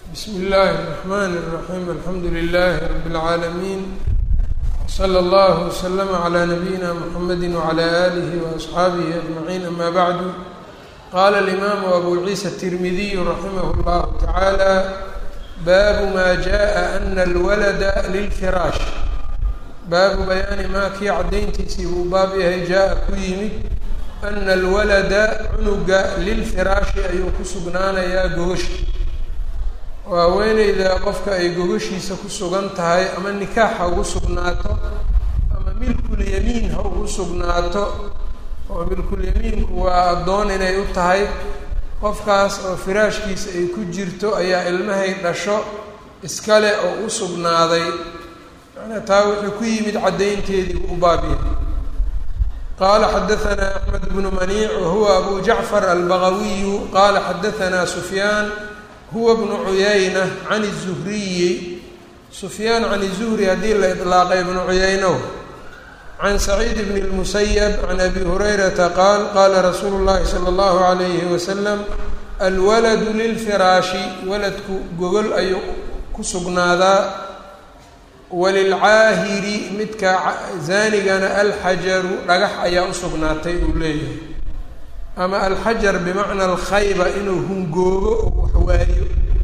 bsm اllahi الرحmn الرaحيم alxamdu لlh رb العaalمين slى اllه وslm عlى نabيina mحamedi وعlى آlih وأصxaabih أجمعين ama bعd qala الإmam أbu ciisa التirmidiy raximh اllah taعalى baabu ma jaءa أna اlwalda lilfiraash baabu bayaani maa kii caddayntiisii buu baab yahay jaa-a ku yimid ana alwalada cunuga lilfiraashi ayuu ku sugnaanayaa gogasha oo haweeneyda qofka ay gogashiisa ku sugan tahay ama nikaax ha ugu sugnaato ama milkulyamiin ha ugu sugnaato oo milkulyamiinku waa addoon inay u tahay qofkaas oo firaashkiisa ay ku jirto ayaa ilmahay dhasho iskale oo u sugnaaday macnaa taa wuxuu ku yimid caddaynteedii buu u baabyahay qala xadaanaa axmed bnu maniic wahuwa abu jacfar albagawiyu qala xadaanaa sufyaan huwa bnu cuyayna can الzuhriyi sufyaan can الzuhri haddii la iطlaaqay ibnu cuyaynow can saciid bn اlmusayab can abi hurayrata qaal qala rasuulu اllahi salى اllahu عalayhi wasalam alwaladu lilfiraashi waladku gogol ayuu ku sugnaadaa walilcaahiri midka zaanigana alxajaru dhagax ayaa u sugnaatay uu leeyahay ama alxajar bimacna alkhayba inuu hungoobo oo waxwaayo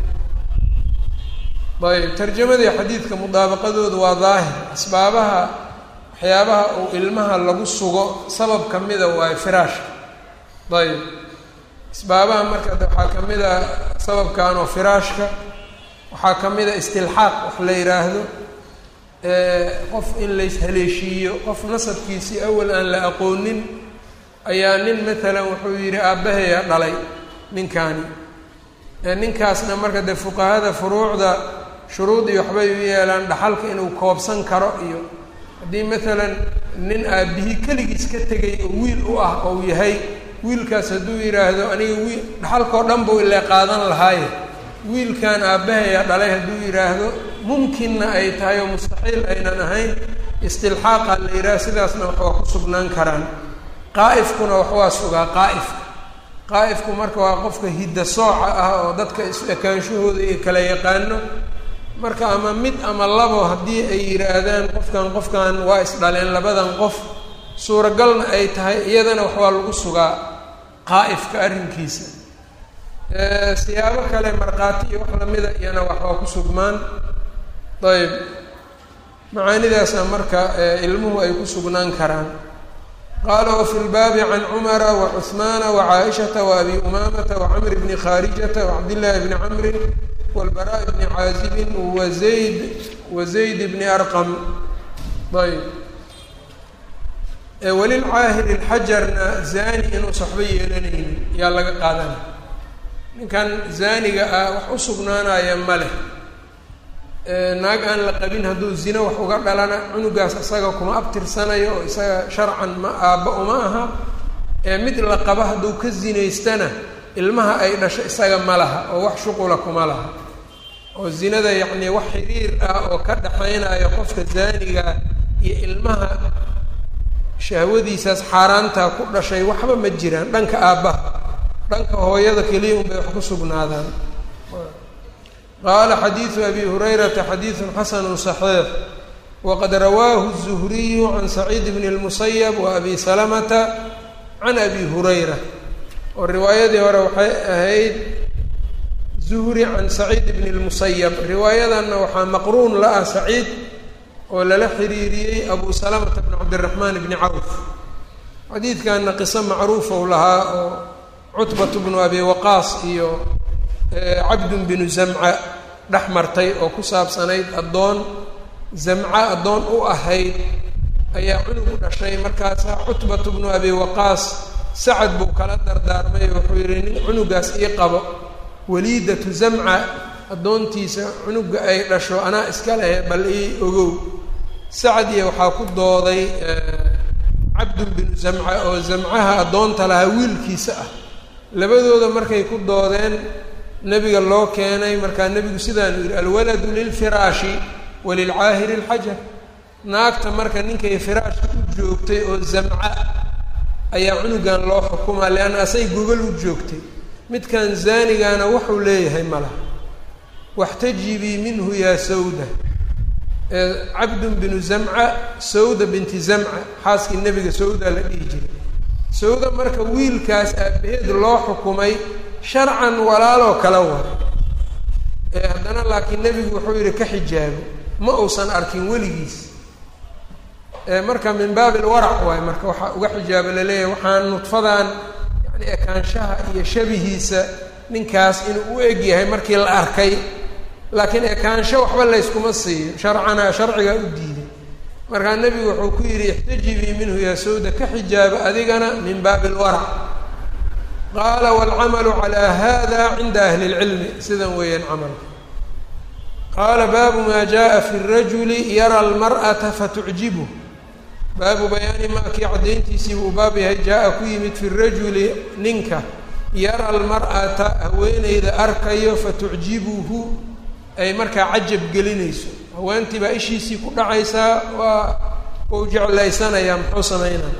ayb tarjamadii xadiidka mudaabaqadoodu waa daahir asbaabaha waxyaabaha uu ilmaha lagu sugo sabab ka mida waayo firaashka ayb asbaabaha marka waxaa ka mid a sababkan oo firaashka waxaa ka mid a istilxaaq wax la yidhaahdo qof in lays haleeshiiyo qof nasabkiisii awal aan la aqoonin ayaa nin matalan wuxuu yidhi aabbaheya dhalay ninkaani ninkaasna marka dee fuqahada furuucda shuruud iyo waxbay u yeelaan dhaxalka inuu koobsan karo iyo haddii matalan nin aabbihii keligiis ka tegay oo wiil u ah ou yahay wiilkaas hadduu yidhaahdo aniga wiil dhaxalkao dhan buu ile qaadan lahaaye wiilkan aabbaheya dhalay hadduu yidhaahdo mumkinna ay tahay oo mustaxiil aynan ahayn istilxaaqa la yidhaah sidaasna wax waa ku sugnaan karaan qaa'ifkuna wax waa sugaa qaa'ifka qaa'ifku marka waa qofka hidda sooca ah oo dadka is-ekaanshahooda iyo kala yaqaano marka ama mid ama labo haddii ay yidhaahdaan qofkan qofkan waa isdhaleen labadan qof suuragalna ay tahay iyadana wax waa lagu sugaa qaa'ifka arrinkiisa siyaabo kale markhaati iyo wax lamida iyana wax waa ku sugmaan ayb macaanidaasna marka ilmuhu ay ku sugnaan karaan qaala wafi lbaabi can cumara wacuhmaana wacaaishata waabi umaamata wacamr bni khaarijata wacabdillaahi bni camrin walbaraa bni caazibin wazayd wazayd bni arqam ayb walilcaahiri lxajarna zani inuusa waxba yeelanaynin yaa laga qaadanay ninkan zaaniga ah wax u sugnaanaya ma leh naag aan la qabin hadduu zino wax uga dhalana cunugaas isaga kuma abtirsanayo oo isaga sharcan ma aabba uma aha ee mid la qaba hadduu ka zinaystana ilmaha ay dhasho isaga ma laha oo wax shuqula kuma laha oo zinada yacnii wax xiriir ah oo ka dhaxaynayo qofka zaaniga iyo ilmaha shahwadiisaas xaaraantaa ku dhashay waxba ma jiraan dhanka aabbaha dhanka hooyada keliya un bay wax ku sugnaadaan qaala xadiidu abi hurayrata xadiidun xasanu صaxiix waqad rawaahu الzuhriyu can saciid bn اlmusayab wa abi salamata can abi hurayra oo riwaayadii hore waxay ahayd zuhri can saciid bn اlmusayab riwaayadanna waxaa maqruun la ah saciid oo lala xiriiriyey abu salamata bn cabdiraxmaan bni cawf xadiidkanna qiso macruufow lahaa oo cutbat bnu abi waqaas iyo cabdun binu zamca dhex martay oo ku saabsanayd addoon zamca addoon u ahayd ayaa cunug u dhashay markaasaa cutbatu bnu abi waqaas sacad buu kala dardaarmay wuxuu yihi nin cunugaas ii qabo waliidatu zamca addoontiisa cunuga ay dhasho anaa iska lehe bal ii ogow sacad iyo waxaa ku dooday cabdun binu zamca oo zamcaha addoonta lahaa wiilkiisa ah labadooda markay ku doodeen nebiga loo keenay markaa nebigu sidaanu yidhi alwaladu lilfiraashi walilcaahiri alxajar naagta marka ninkay firaashka u joogtay oo zamca ayaa cunugan loo xukumaa leanna asay gogol u joogtay midkan zaanigana wuxuu leeyahay ma laha waxtajibii minhu yaa sawda cabdun binu zamca sawda binti zamca xaaskii nebiga sawda la dhihi jiray sawda marka wiilkaas aabaheed loo xukumay sharcan walaaloo kala wara ee haddana laakiin nebigu wuxuu yihi ka xijaabo ma uusan arkin weligiis marka min baabi lwarac waayo marka waxaa uga xijaabo laleeyahay waxaan nudfadan yani ekaanshaha iyo shabihiisa ninkaas inuu u eg yahay markii la arkay laakiin ekaansho waxba layskuma siiyo sharcana sharcigaa u diiday markaa nebigu wuxuu ku yidhi ixtajibii minhu yaa sawda ka xijaaba adigana min baabi lwarac qaala waalcamalu calaa hada cinda ahli اlcilmi sidan weeyaan camalka qaala baabu maa jaءa fi الrajuli yara اlmarأata fatucjibه baabu bayaani maa kii caddayntiisii buu baab yahay jaa-a ku yimid fi rajuli ninka yara almar'ata haweeneyda arkayo fatucjibuhu ay markaa cajab gelinayso haweentii baa ishiisii ku dhacaysaa waa uu jeclaysanayaa muxuu samaynaya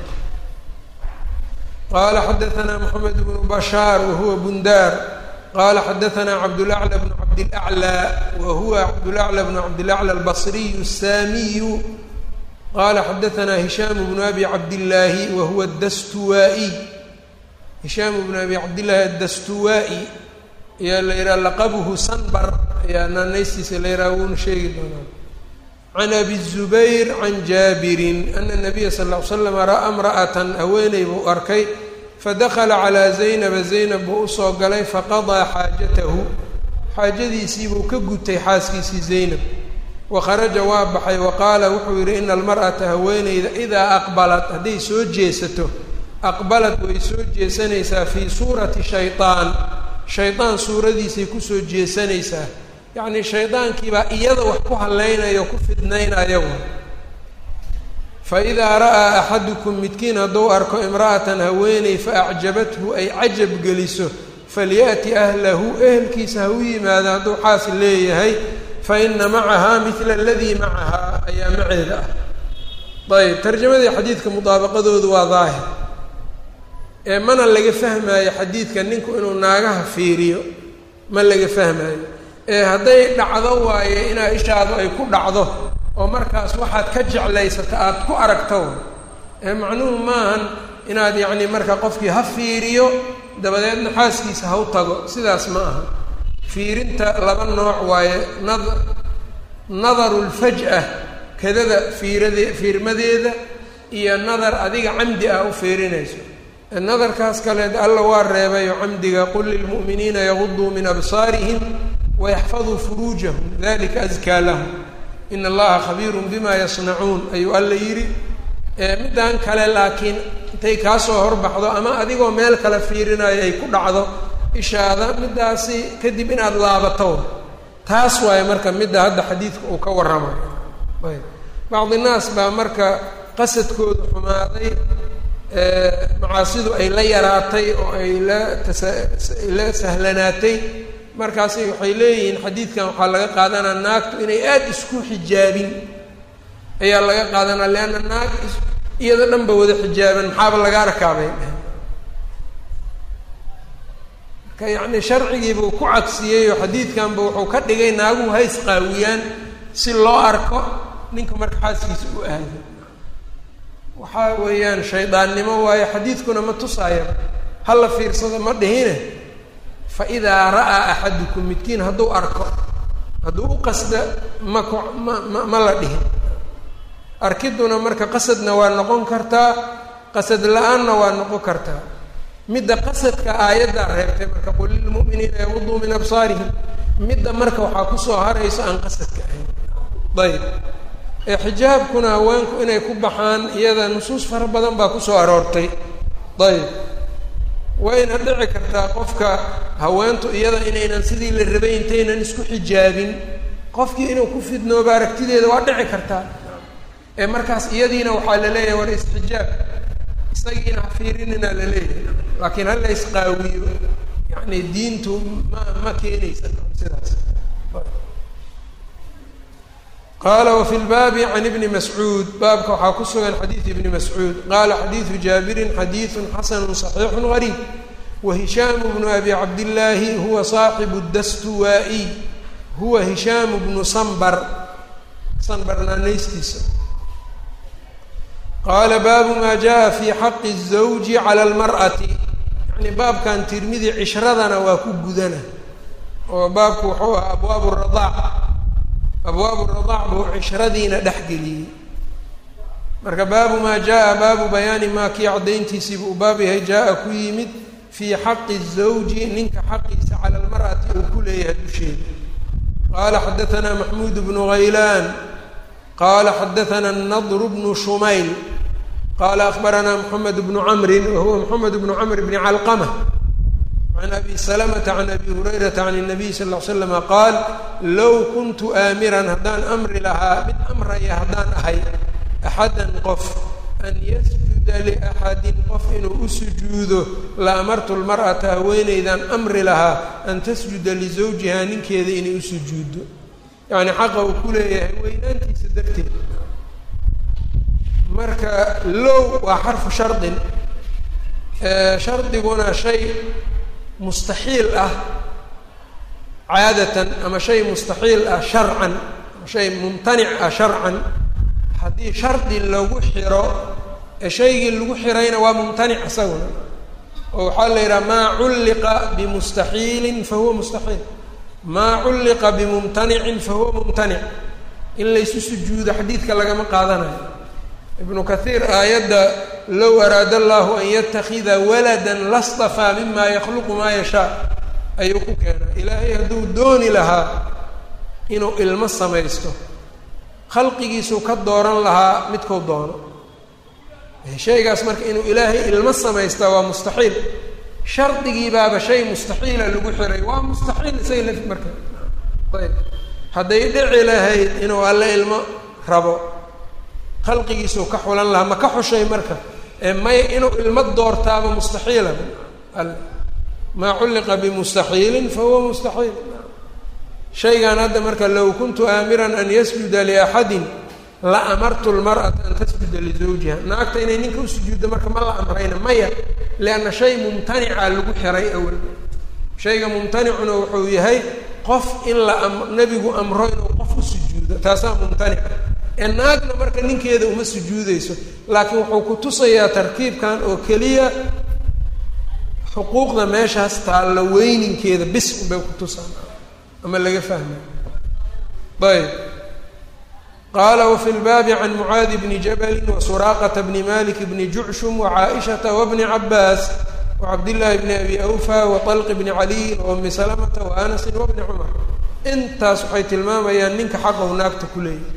qaala xadaanaa moxamed bnu bashaar wahuwa bundaar qaala xadaanaa cabdulacla bnu cabdilaclaa wa huwa cabdulacla bnu cabdilacla albasriyu asaamiyu qala xadaanaa hishaam bnu abi cabdillaahi wa huwa dastuwaa-iy hishaam bnu abi cabdillaahi addastuwaa-i ayaa la yidhaha laqabuhu sanbar ayaa naanaystiisa la yidhaha wuuna sheegi doonaa can abi zubayr can jaabirin ana nabiya sal ll ly slam ra-a imra'atan haweeney buu arkay fadakala calaa zaynaba zaynab buu usoo galay faqadaa xaajatahu xaajadiisii buu ka gutay xaaskiisii zaynab wakharaja waa baxay wa qaala wuxuu yidhi ina almar'ata haweeneyda idaa aqbalat hadday soo jeesato aqbalad way soo jeesanaysaa fii suurati shaytaan shaydaan suuradiisay kusoo jeesanaysaa yacnii shaydaankiibaa iyada wax ku hallaynayo ku fidnaynaya wa fa idaa ra'aa axadukum midkiin hadduu arko imra'atan haweeney fa acjabathu ay cajab geliso falya'ti ahlahu ehelkiisa ha u yimaado hadduu xaas leeyahay faina macahaa mila aladii macahaa ayaa maceeda ah ayb tarjamadii xadiidka mudaabaqadoodu waa daahir ee mana laga fahmaayo xadiidka ninku inuu naagaha fiiriyo ma laga fahmaayo ee hadday dhacdo waaye inaa ishaadu ay ku dhacdo oo markaas waxaad ka jeclaysata aada ku aragto ee macnuhu maahan inaad yacni marka qofkii ha fiiriyo dabadeedna xaaskiisa ha u tago sidaas ma aha fiirinta laba nooc waaye nad nadaru lfaj-a kadada fiirade fiirmadeeda iyo nadar adiga camdi ah u fiirinayso nadarkaas kaleed alla waa reebayo camdiga qul lilmu'miniina yaguduu min absaarihim wayaxfaduu furuujahum dalika askaa lahum ina allaha khabiirun bima yasnacuun ayuu alla yidhi middan kale laakiin intay kaasoo horbaxdo ama adigoo meel kale fiirinayo ay ku dhacdo ishaada middaasi kadib inaad laabato taas waaye marka midda hadda xadiidka uu ka warramayo ayb bacdi naas baa marka qasadkoodu xumaaday macaasidu ay la yaraatay oo ay la tasa la sahlanaatay markaasi waxay leeyihiin xadiidkan waxaa laga qaadanaa naagtu inay aada isku xijaabin ayaa laga qaadanaa leanna naag iyada dhanba wada xijaaban maxaaba laga arkaabay marka yacni sharcigiibuu ku cagsiyey oo xadiidkanba wuxuu ka dhigay naaguhu ha isqaawiyaan si loo arko ninka marka xaaskiisa u aado waxaa weeyaan shaydaannimo waayo xadiidkuna ma tusaaya hala fiirsado ma dhihine fa idaa ra'aa axadukum midkiin hadduu arko hadduu u qasda ma ku ma ma ma la dhihin arkiduna marka qasadna waa noqon kartaa qasad la-aanna waa noqon kartaa midda qasadka aayaddaa reebtay marka qul lilmu'miniina yaguduu min absaarihim midda marka waxaa kusoo harayso aan qasadka ahayn ayb ee xijaabkuna haweenku inay ku baxaan iyada nusuus fara badan baa kusoo aroortay ayb wayna dhici kartaa qofka haweentu iyada inaynan sidii la rabay intaynan isku xijaabin qofkii inuu ku fidnooba aragtideeda waa dhici kartaa ee markaas iyadiina waxaa la leeyahay war isxijaab isagiina ha fiirinina la leeyahay laakiin hala isqaawiyo yacni diintu ma ma keenaysa sidaas qaala wafi lbaabi can ibni mascuud baabka waxaa ku sugan xadiid ibni mascuud qaala xadiidu jaabirin xadiidu xasanu صaxiixu gariib wa hishaamu bnu abi cabdillaahi huwa saaxibu dastuwaa-iy huwa hishaamu bnu sanbar sanbar naanaystiisa qaala baabu maa jaa fi xaqi الزawji calى اlmar'ati yani baabkan tirmidi cishradana waa ku gudana oo baabku wuxuu ahaa abwaabu radaac abwaabu radaac buu cishradiina dhex geliyey marka baabu maa jaa baabu bayaani maa kii caddayntiisii buu baab yahay jaa-a ku yimid fii xaqi الزawji ninka xaqiisa cala اlmar'ati uu ku leeyahay dusheeda qaala xadaثna maxmuud bnu haylaan qaala xadaثna الnadr bnu shumayl qaala akbarana mxamed bnu camri wahuwa mxamed bnu camr bni calqama can abi salamata can abi hurayrata can الnabiy sal ll slam qaal low kuntu aamiran haddaan amri lahaa mid amraya haddaan ahay axadan qof an yasjuda liaxadin qof inuu u sujuudo la amartu lmar'ata haweenaydan amri lahaa an tasjuda lisawjihaa ninkeeda inay u sujuuddo yacni xaqa uu ku leeyahay weynaantiisa darteed marka low waa xarfu shardin shardiguna shay mustaxiil ah caadatan ama shay mustaxiil ah sharcan ama shay mumtanic ah sharcan haddii shardi lagu xiro ee shaygii lagu xirayna waa mumtanic isaguna oo waxaa la yidhaha maa culliqa bimustaxiilin fa huwa mustaxiil maa culliqa bimumtanicin fa huwa mumtanic in laysu sujuudo xadiidka lagama qaadanayo ibnu kathiir aayadda low araada allahu an yatakida waladan lastafaa mima yakhluqu maa yashaa ayuu ku keenaa ilaahay hadduu dooni lahaa inuu ilmo samaysto khalqigiisuu ka dooran lahaa midkuu doono shaygaas marka inuu ilaahay ilmo samaystaa waa mustaxiil shardigii baaba shay mustaxiila lagu xiray waa mustaxiil isaga laf marka ayb hadday dhici lahayd inuu alle ilmo rabo khalqigiisuu ka xulan lahaa ma ka xushay marka ee may inuu ilmo doortaaba mustaxiila alle maa culliqa bimustaxiilin fa huwa mustaxiil shaygan hadda marka low kuntu aamiran an yasjuda liaxadin la amartu lmar'ata an tasjuda lizawjiha naagta inay ninka u sujuuddo marka ma la amrayna maya lianna shay mumtanica lagu xiray awal shayga mumtanicuna wuxuu yahay qof in la nebigu amro inuu qof u sujuudo taasaa mumtanica ee naagna marka ninkeeda uma sujuudeyso laakiin wuxuu ku tusayaa tarkiibkan oo keliya xuquuqda meeshaas taalla weyninkeeda bis unbay ku tusaan ama laga fahmay ayb qaala wafi lbaabi can mucaadi bni jabali wasuraaqata bni malik bni jucshum wacaaishata wabni cabaas wacabdillaahi bni abi awfa waطalqi bni caliyin waumi salamata waanasin wabni cumar intaas waxay tilmaamayaan ninka xaqow naagta ku leeyahy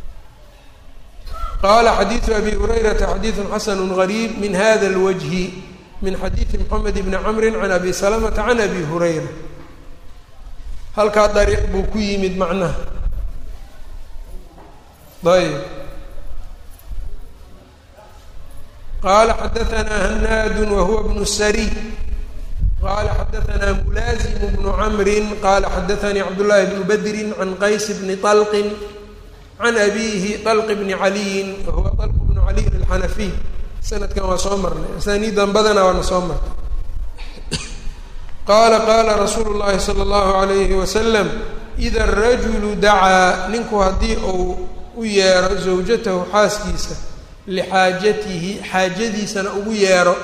qaala xadiidu abi hurayrata xadiidu xasanu gariib min hada اlwajhi min xadiidi mxamed bni camri can abi salamata can abi hurayra halkaa dariiq buu ku yimid macnaha ayb qaala xadaanaa hanaadu wahuwa bnu sariy qaala xadaanaa mulaazimu bnu camrin qaala xadaanii cabdullaahi bnu badrin can qays bni طalqin can abiihi طalq bni caliyin wahuwa طalq bnu caliyin alxanafiy sanadkan waa soo marnay asaniidan badana waana soo marnay qaala qaala rasuulu llahi sala allahu alayhi wasalam ida arajulu dacaa ninku haddii uu u yeero zawjatahu xaaskiisa lixaajatihi xaajadiisana ugu yeero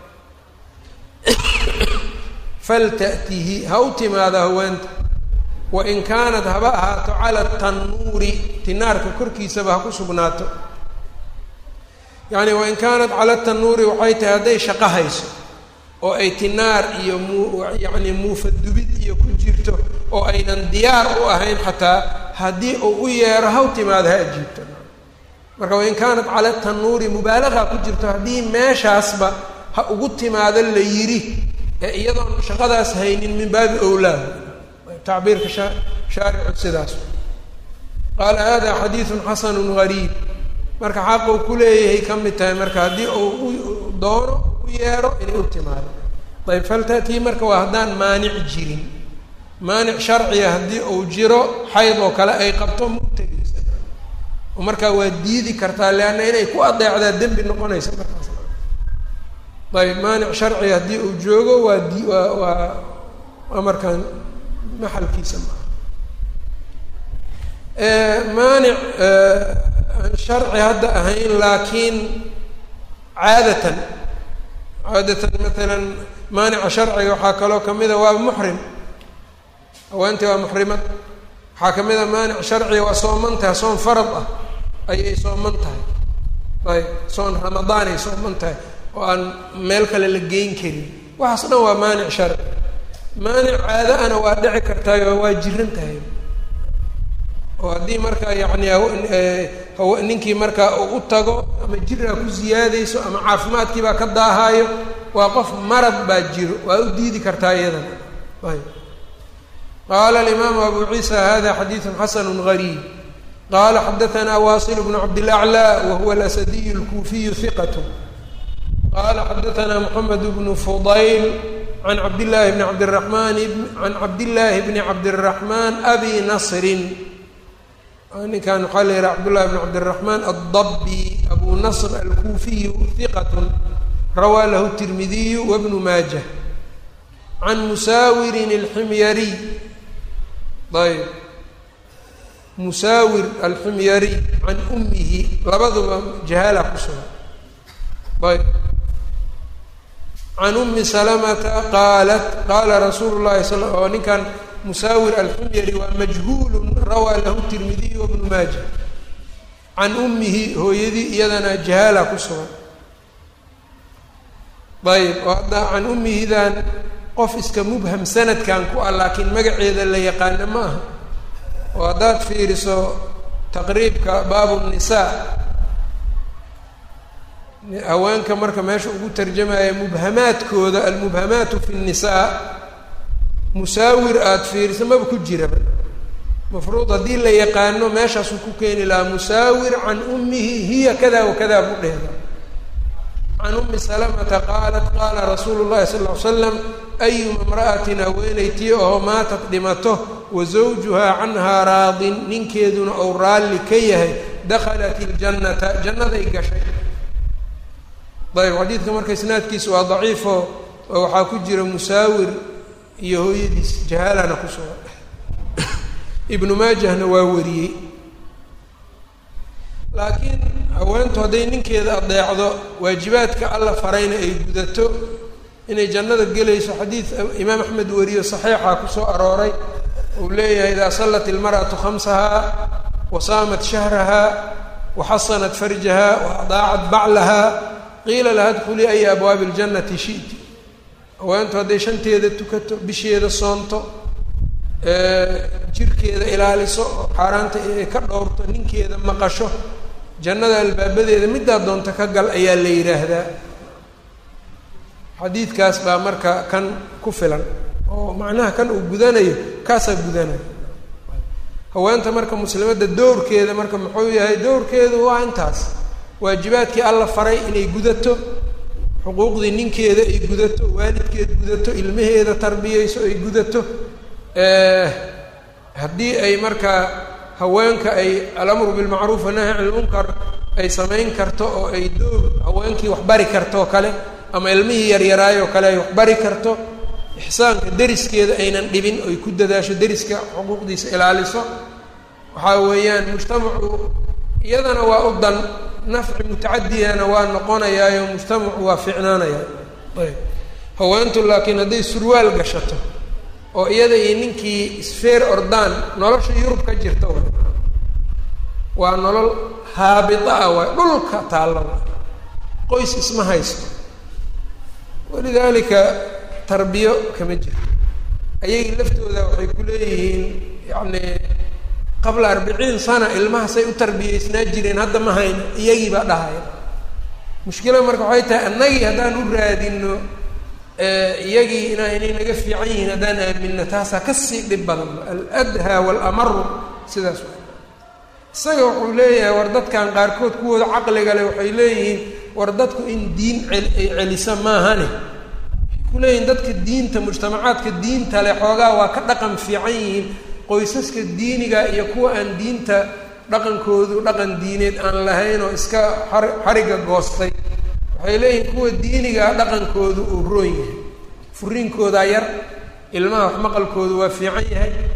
falta'tihi ha u timaada haweenta wain kaanat haba ahaato cala tannuuri tinaarka korkiisaba ha ku sugnaato yacni wain kaanat cala tannuuri waxay tahay hadday shaqo hayso oo ay tinaar iyo muu yacni muufadubid iyo ku jirto oo aynan diyaar u ahayn xataa haddii uu u yeero haw timaado ha ajiibto marka wain kaanat cala tannuuri mubaalaqa ku jirto haddii meeshaasba ha ugu timaado la yidhi ee iyadoon shaqadaas haynin min baabi owlaa tacbiirka sha shaaricu sidaas qaala hada xadiidun xasanun gariib marka xaquu ku leeyahay ka mid tahay marka haddii uu u doono u yeero inay u timaado ayb faltatii marka waa haddaan maanic jirin maanic sharciga haddii uu jiro xayd oo kale ay qabto ma u tegeysa oo markaa waa diidi kartaa leanna inay ku adeecdaa dembi noqonaysa markaas ayb maanic sharciga haddii uu joogo waa di waa waa waa markaan maxalkiisa maa maanic aan sharci hadda ahayn laakiin caadatan caadatan maalan maanica sharciga waxaa kaloo kamida waa muxrim haweentii waa muxrimad waxaa kamid a maanic sharciga waa sooman tahay soon farad ah ayay sooman tahay ayb soon ramadaanay sooman tahay oo aan meel kale la geyn karin waxaas dhan waa maanic sharci maanic caado ana waa dhici kartaayo waa jiran tahay oo haddii markaa yacni haw ninkii markaa uu u tago ama jiraa ku ziyaadayso ama caafimaadkii baa ka daahaayo waa qof marad baa jiro waa u diidi kartaa iyadana ayb qaala alimaamu abu ciisa hada xadiidu xasanu gariib qala xadaanaa wasil bnu cabdilaclى wahuwa alasadiy اlkuufiyu hiqat qala xadaanaa moxamed bnu fudayl an cabdillaahi bni cabdiramaan can cabdillaahi bni cabdiraxmaan abi nasrin ninkan waxaa la yihaha cabdullahi bn cabdiraxmaan addabi abu nasr alkuufiyu hiqat rawaa lahu tirmidiyu wabnu maajah can musaawirin alximyariy ayb musaawir alximyariy can ummihi labaduba jahaala ku sugan ayb can ummi salamata qaalat qaala rasuulu llahi sal oo ninkan musaawir alximyari waa majhuulun rawaa lahu tirmidiy wabnu maaja can ummihi hooyadii iyadana jahaala ku sugan ayb oo hadda can ummihidan qof iska mubham sanadkan ku ah laakiin magaceeda la yaqaano ma aha oo haddaad fiiriso taqriibka baabu nisaa haweenka marka meesha ugu tarjamaya mubhamaadkooda almubhamaatu fi nnisaa musaawir aada fiiriso maba ku jiraba mafruud haddii la yaqaano meeshaasuu ku keeni lahaa musaawir can ummihi hiya kada wa kada buu dheeda can ummi salamata qaalat qaala rasuulu llahi sal ly slam ayuma imra'atin haweenaytii oo maatat dhimato wa zawjuhaa canhaa raadin ninkeeduna ou raalli ka yahay dakhalat iljannata jannaday gashay ayb xadiidka marka isnaadkiisa waa daciifo oo waxaa ku jira musaawir iyo hooyadiis jahaalana ku sugan ibnu maajahna waa wariyey laakiin haweentu hadday ninkeeda adeecdo waajibaadka alla farayna ay gudato inay jannada gelayso xadiid imaam axmed wariyo saxiixa kusoo arooray uu leeyahay idaa sallat ilmar'atu khamsahaa wa saamat shahraha wa xasanat farjaha wa adaacat baclaha qiila laha dkhulii aya abwaabi اljannati shi'ti haweentu hadday shanteeda tukato bisheeda soonto jirkeeda ilaaliso oo xaaraanta ay ka dhowrto ninkeeda maqasho jannada albaabadeeda middaa doonta ka gal ayaa la yidhaahdaa xadiidkaas baa marka kan ku filan oo macnaha kan uu gudanayo kaasaa gudanayo haweenta marka muslimadda dowrkeeda marka muxuu yahay dowrkeedu waa intaas waajibaadkii alla faray inay gudato xuquuqdii ninkeeda ay gudato waalidkeed gudato ilmaheeda tarbiyeyso ay gudato haddii ay markaa haweenka ay alamru bilmacruuf wanahy can ilmunkar ay samayn karto oo ay door haweenkii wax bari karto oo kale ama ilmihii yaryaraayoo kale ay wax bari karto ixsaanka deriskeeda aynan dhibin oy ku dadaasho deriska xuquuqdiisa ilaaliso waxaa weeyaan mujtamacu iyadana waa u dan nafci mutacadiyana waa noqonayaayo mujtamacu waa ficnaanayaa ayb haweentu laakiin hadday surwaal gashato oo iyada iyo ninkii isfeer ordaan nolosha yurub ka jirta wa waa nolol haabita ah waay dhulka taalla wa qoys isma haysto walidaalika tarbiyo kama jirto ayagii laftooda waxay ku leeyihiin yacni qabla arbiciin sana ilmahasay u tarbiyeysnaa jireen hadda ma hayno iyagii baa dhahaya mushkila marka waxay tahay annagii haddaan u raadino iyagii ina inay naga fiican yihiin haddaan aaminno taasaa kasii dhib badan aladhaa waalamaru sidaas wa isaga wuxuu leeyahay war dadkan qaarkood kuwooda caqliga leh waxay leeyihiin war dadku in diin cel ay celisa maahane waxay ku leeyihiin dadka diinta mujtamacaadka diinta leh xoogaa waa ka dhaqan fiican yihiin qoysaska diiniga iyo kuwa aan diinta dhaqankoodu dhaqan diineed aan lahayn oo iska xar xariga goostay waxay leeyihiin kuwa diinigaa dhaqankoodu uu roon yahay furiinkoodaa yar ilmaha wax maqalkoodu waa fiican yahay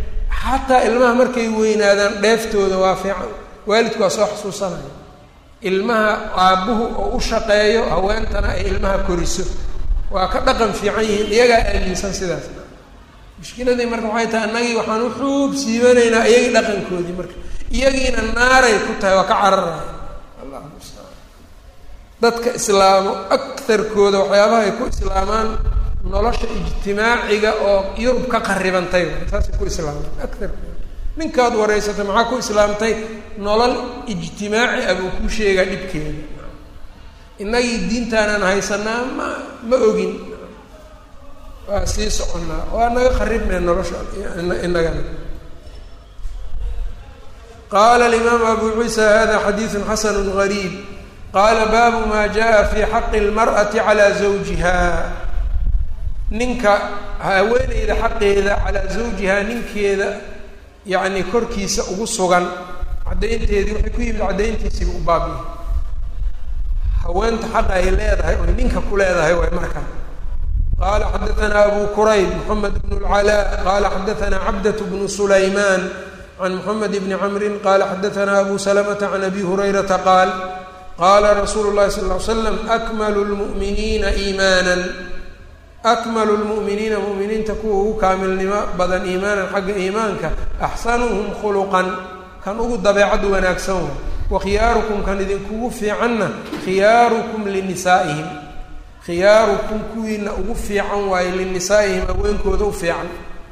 xataa ilmaha markay weynaadaan dheeftooda waa fiican waalidku waa soo xusuusanaya ilmaha aabbuhu oo u shaqeeyo haweentana ay ilmaha koriso waa ka dhaqan fiican yihiin iyagaa aaminsan sidaas mushkiladii marka waxay tahay annagii waxaan u xuub siibanaynaa iyagii dhaqankoodii marka iyagiina naaray ku tahay waa ka cararaya allahu mustacaan dadka islaamo akarkooda waxyaabaha ay ku islaamaan nolosha ijtimaaciga oo yurub ka qaribantay saasay ku islaamaan akarkooda ninkaad wareysatay maxaa ku islaamtay nolol ijtimaaci ah buu kuu sheegaa dhibkeeda innagii diintaanaan haysanaa ma ma ogin waa sii soconnaa waa naga qaribnay nolosha inagana qaala alimaamu abu ciisa hada xadiidu xasanu gariib qaala baabu maa jaa fi xaqi اlmar'ati calaa zawjiha ninka haweeneyda xaqeeda calaa zawjihaa ninkeeda yacni korkiisa ugu sugan caddaynteedii waxay ku yimid caddayntiisiiba u baabiya haweenta xaqa ay leedahay oy ninka ku leedahay way markaa qaala xadaanaa abu kurayb moxamed bn اlcalaa qaala xadaanaa cabdat bnu sulaymaan can moxamed bni camrin qaala xadaanaa abu salamata can abi hurayrata qaal qaala rasuulu llahi sal ly slam akmalu lmu'miniina iimaanan akmalu lmu'miniina mu'miniinta kuwa ugu kaamilnimo badan iimaanan xagga iimaanka axsanuhum khuluqan kan ugu dabeecad wanaagsan wa wa khiyaarukum kan idinkugu fiicanna khiyaarukum linisaa'ihim khiyaarukum kuwiina ugu fiican waaye linisaa'ihim haweenkooda u fiican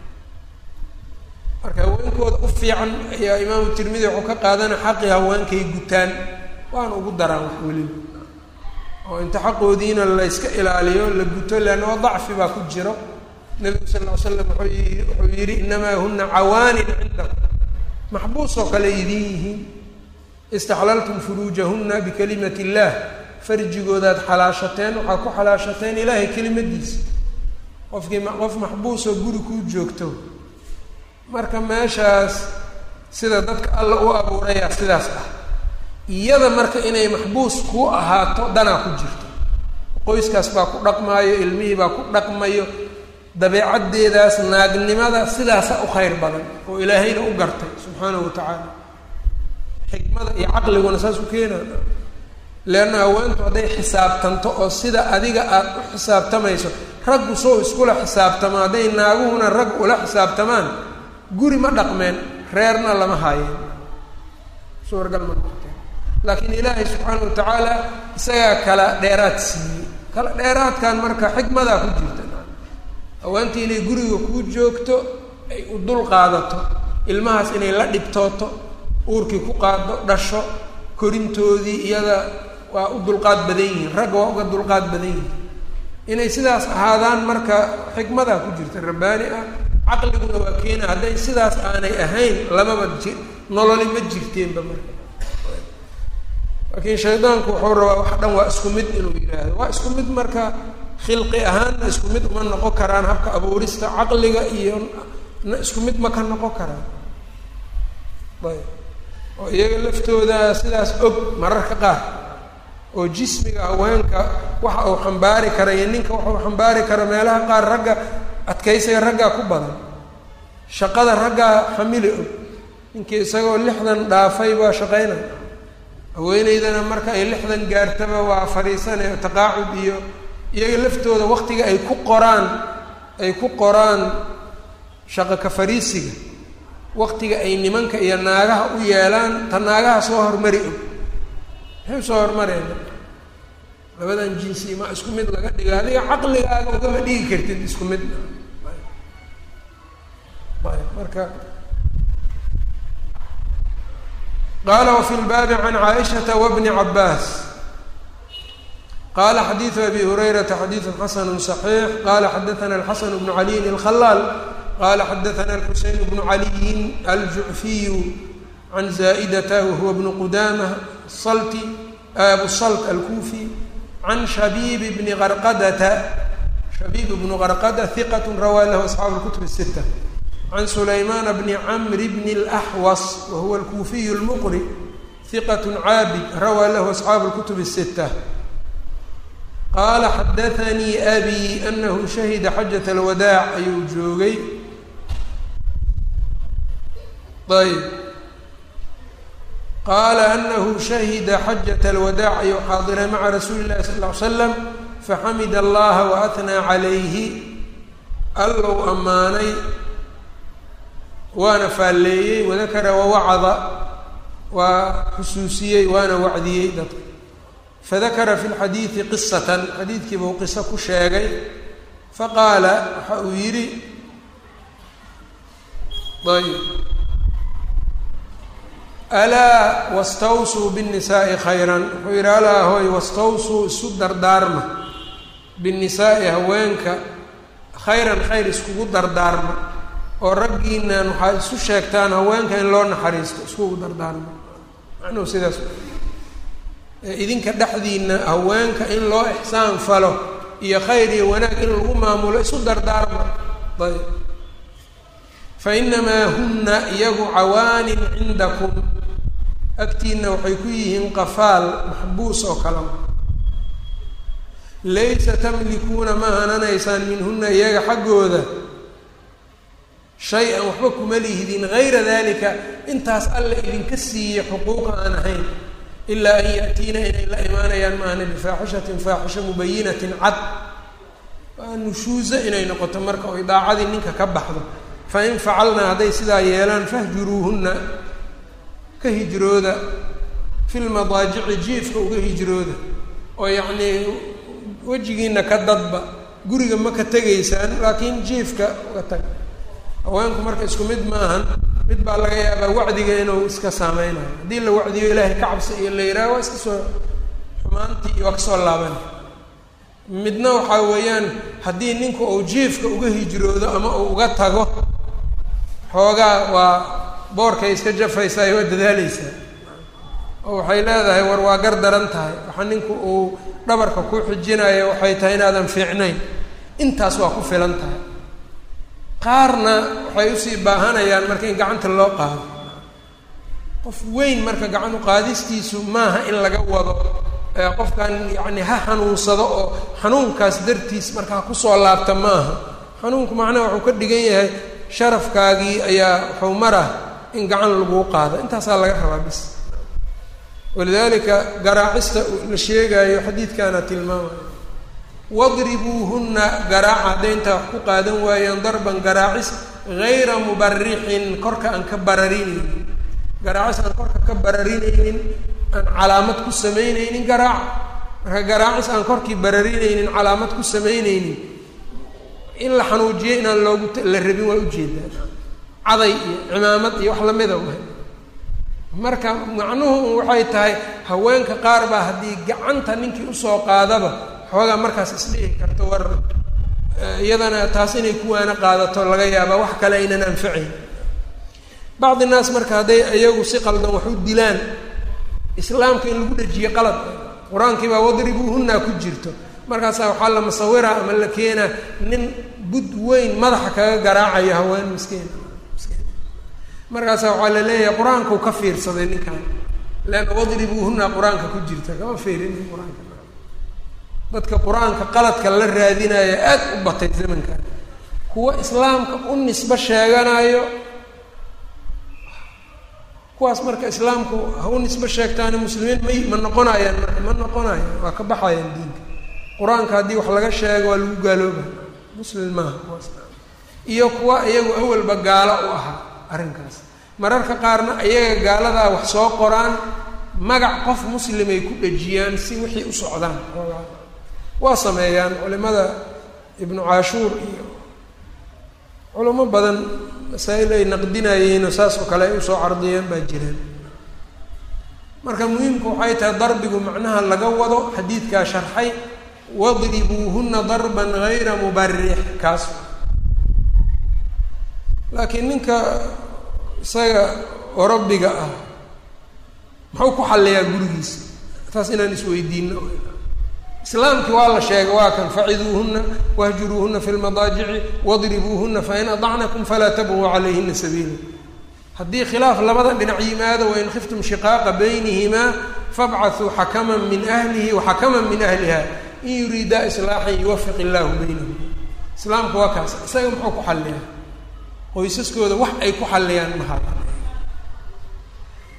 marka haweenkooda u fiican ayaa imaamu tirmidi wuxuu ka qaadana xaqii haweenkay gutaan waana ugu daraan wax weliba oo inta xaqoodiina layska ilaaliyo la guto leanna waa dacfi baa ku jiro nebigu sal ll ly slam wuxuu yi wuxuu yidhi inamaa huna cawaanin cindakum maxbuus oo kale idin yihiin istaxlaltum furuujahuna bikalimati illaah farjigoodaad xalaashateen waxaa ku xalaashateen ilaahay kelimadiisa qofkii qof maxbuusoo guri kuu joogto marka meeshaas sida dadka alla u abuurayaa sidaas ah iyada marka inay maxbuus kuu ahaato danaa ku jirto qoyskaas baa ku dhaqmaayo ilmihii baa ku dhaqmayo dabeecaddeedaas naagnimada sidaasa u khayr badan oo ilaahayna u gartay subxaanahu wa tacaala xikmada iyo caqliguna saas u keenaa leanna haweentu hadday xisaabtanto oo sida adiga aada u xisaabtamayso raggu soo iskula xisaabtamo hadday naaguhuna rag ula xisaabtamaan guri ma dhaqmeen reerna lama haayeen suuragal ma noqoteen laakiin ilaahay subxaana wa tacaala isagaa kala dheeraad siiyey kala dheeraadkan marka xikmadaa ku jirta haweentii inay guriga kuu joogto ay u dul qaadato ilmahaas inay la dhibtooto uurkii ku qaado dhasho korintoodii iyada waa u dulqaad badan yihiin ragga waa uga dulqaad badan yihiin inay sidaas ahaadaan marka xikmadaa ku jirta rabbaani ah caqliguna waa keena hadday sidaas aanay ahayn lamaba ji nololi ma jirteenba marka laakiin shaydaanku wuxuu rabaa wax dhan waa isku mid inuu yidhaahdo waa isku mid marka khilqi ahaanna isku mid uma noqon karaan habka abuurista caqliga iyo na isku mid ma ka noqon karaan ayb oo iyaga laftooda sidaas og mararka qaar oo jismiga haweenka waxa uu xambaari kara iyo ninka waxuu xambaari kara meelaha qaar ragga adkaysiga raggaa ku badan shaqada raggaa xamili og ninkii isagoo lixdan dhaafay baa shaqaynaya haweeneydana marka ay lixdan gaartaba waa fadhiisanaya taqaacud iyo iyaga laftooda waktiga ay ku qoraan ay ku qoraan shaqo ka fariisiga waktiga ay nimanka iyo naagaha u yeelaan ta naagaha soo hormari og maxay soo hormareen labadan jinsi ma isku mid laga dhiga adiga caqligaaga ugama dhigi kartid isku mid marka qaala wafi lbaabi can caaishata wabni cabaas qala xadiidu abi hurayrata xadiidu xasanu صaxiix qala xadaana alxasan bnu caliyin alkhalaal qala xadaana alxuseyn bnu caliyin aljucfiyu can zaa'idata wahuwa bnu qudamah salti abu salt alkufi can shabiib bni qarqadata shabiib bnu qarqada hiqat rawaa lahu asxaabu lkutub الsita can sulaymaan bni camri bni اlaxwas wahuwa alkufiyu lmuqri hiqat caabid rawaa lahu asxaabu lkutub الsita qaala xadaanii abi anahu shahida xajat alwadaac ayuu joogay ayb qaala anahu shahida xajat alwadaac ayuu xaadiray maca rasuuli llahi sal ll ly slam faxamida allaha waatnaa calayhi allow ammaanay waana faalleeyey wadakara wawacada waa xusuusiyey waana wacdiyey dadka fadakara fi lxadiidi qisatan xadiidkii buu qiso ku sheegay faqaala waxa uu yidhi ayb alaa wastawsuu biاnnisaai khayran wuxuu yidhi alaa hoy wastawsuu isu dardaarma binnisaai haweenka khayran khayr iskugu dardaarma oo raggiinan waxaad isu sheegtaan haweenka in loo naxariisto iskugu dardaarma macnuhu sidaas idinka dhexdiina haweenka in loo ixsaan falo iyo khayr iyo wanaag in lagu maamulo isu dardaarma ayb fa inamaa huna iyagu cawaanin cindakum agtiina waxay ku yihiin qafaal maxbuus oo kale laysa tamlikuuna ma hananaysaan minhuna iyaga xaggooda shay-an waxba kuma lihdin hayra dalika intaas alla idinka siiyey xuquuqa aan ahayn ilaa an yaatiina inay la imaanayaan maahna bifaaxishatin faaxisha mubayinatin cad waa nushuuza inay noqoto marka oy daacadii ninka ka baxdo fa in facalnaa hadday sidaa yeelaan fahjuruuhunna ka hijrooda fi lmadaajici jiifka uga hijrooda oo yacnii wejigiina ka dadba guriga ma ka tegaysaan laakiin jiifka uga tag haweenku marka isku mid maahan mid baa laga yaabaa wacdiga inuu iska saameynayo haddii la wacdiyo ilaahay ka cabsi iyo la yidhaha waa iska soo xumaantii waa kasoo laaban midna waxaa weeyaan haddii ninku uu jiifka uga hijroodo ama uu uga tago xoogaa waa boorkay iska jafaysaa waa dadaaleysaa oo waxay leedahay war waa gar daran tahay waxa ninku uu dhabarka ku xijinayo waxay tahay inaadan fiicnayn intaas waa ku filan tahay qaarna waxay usii baahanayaan marka in gacanta loo qaado qof weyn marka gacan uqaadistiisu maaha in laga wado qofkan yacni ha xanuunsado oo xanuunkaas dartiis marka ha kusoo laabta maaha xanuunku macnaha wuxuu ka dhigan yahay sharafkaagii ayaa wuxuu marah in gacan laguu qaado intaasaa laga rabaa bis walidaalika garaacista la sheegaayo xadiidkaana tilmaamaya wadribuuhunna garaaca hadday intaa wax ku qaadan waayaan darban garaacis hayra mubarixin korka aan ka bararinaynin garaacis aan korka ka bararinaynin aan calaamad ku samaynaynin garaaca marka garaacis aan korkii bararinaynin calaamad ku samaynaynin in la xanuujiyo inaan loogu la rabin waa ujeedaa caday iyo cimaamad iyo wax lamida wahay marka macnuhu waxay tahay haweenka qaar baa haddii gacanta ninkii usoo qaadaba xoogaa markaas isdhihi karto war iyadana taas inay kuwaana qaadato laga yaabaa wax kale aynan anfacayn bacdi naas marka hadday iyagu si qaldan wax u dilaan islaamka in lagu dhejiye qalad qur-aankii baa wadribuuhunna ku jirto markaasaa waxaa la musawira ama la keenaa nin bud weyn madaxa kaga garaacayo haween miskiin miskiin markaasaa waxaa la leeyahay qur-aankau ka fiirsaday ninkan leanna wadribuuhunna qur-aanka ku jirta kama fiirin qur-aanka dadka qur-aanka qaladka la raadinayo aad u batay zamankan kuwa islaamka u nisbo sheeganayo kuwaas marka islaamku ha u nisbo sheegtaani muslimiin may ma noqonayaan marka ma noqonayaan waa ka baxayaan diinka qur-aanka haddii wax laga sheego waa lagu gaalooba muslim maaha kuwaas iyo kuwa iyagu awalba gaalo u ahaa arrinkaas mararka qaarna iyaga gaaladaa wax soo qoraan magac qof muslimay ku dhejiyaan si wixii u socdaan waa sameeyaan culimada ibnu caashuur iyo culimo badan masaa-il ay naqdinayeenoo saas oo kale ay usoo cardiyeen baa jireen marka muhiimku waxay tahay darbigu macnaha laga wado xadiidkaa sharxay wadribuuhuna darban gayra mubarix kaas laakiin ninka isaga orobiga ah muxuu ku xalliyaa gurigiisa taas inaan isweydiino islaamkii waa la sheegay waa kan faciduuhuna wahjuruuhuna fi lmadaajici wadribuuhuna fain adacnakum falaa tabquu calayhina sabiila haddii khilaaf labada dhinac yimaado wain khiftum shiqaaqa baynihimaa fabcaثuu xakaman min ahlihi waxakaman min ahliha in yuriidaa islaaxan yuwafiq illaahu baynahum islaamku waa kaas isaga muxuu ku xalliyaa qoysaskooda wax ay ku xalliyaan maha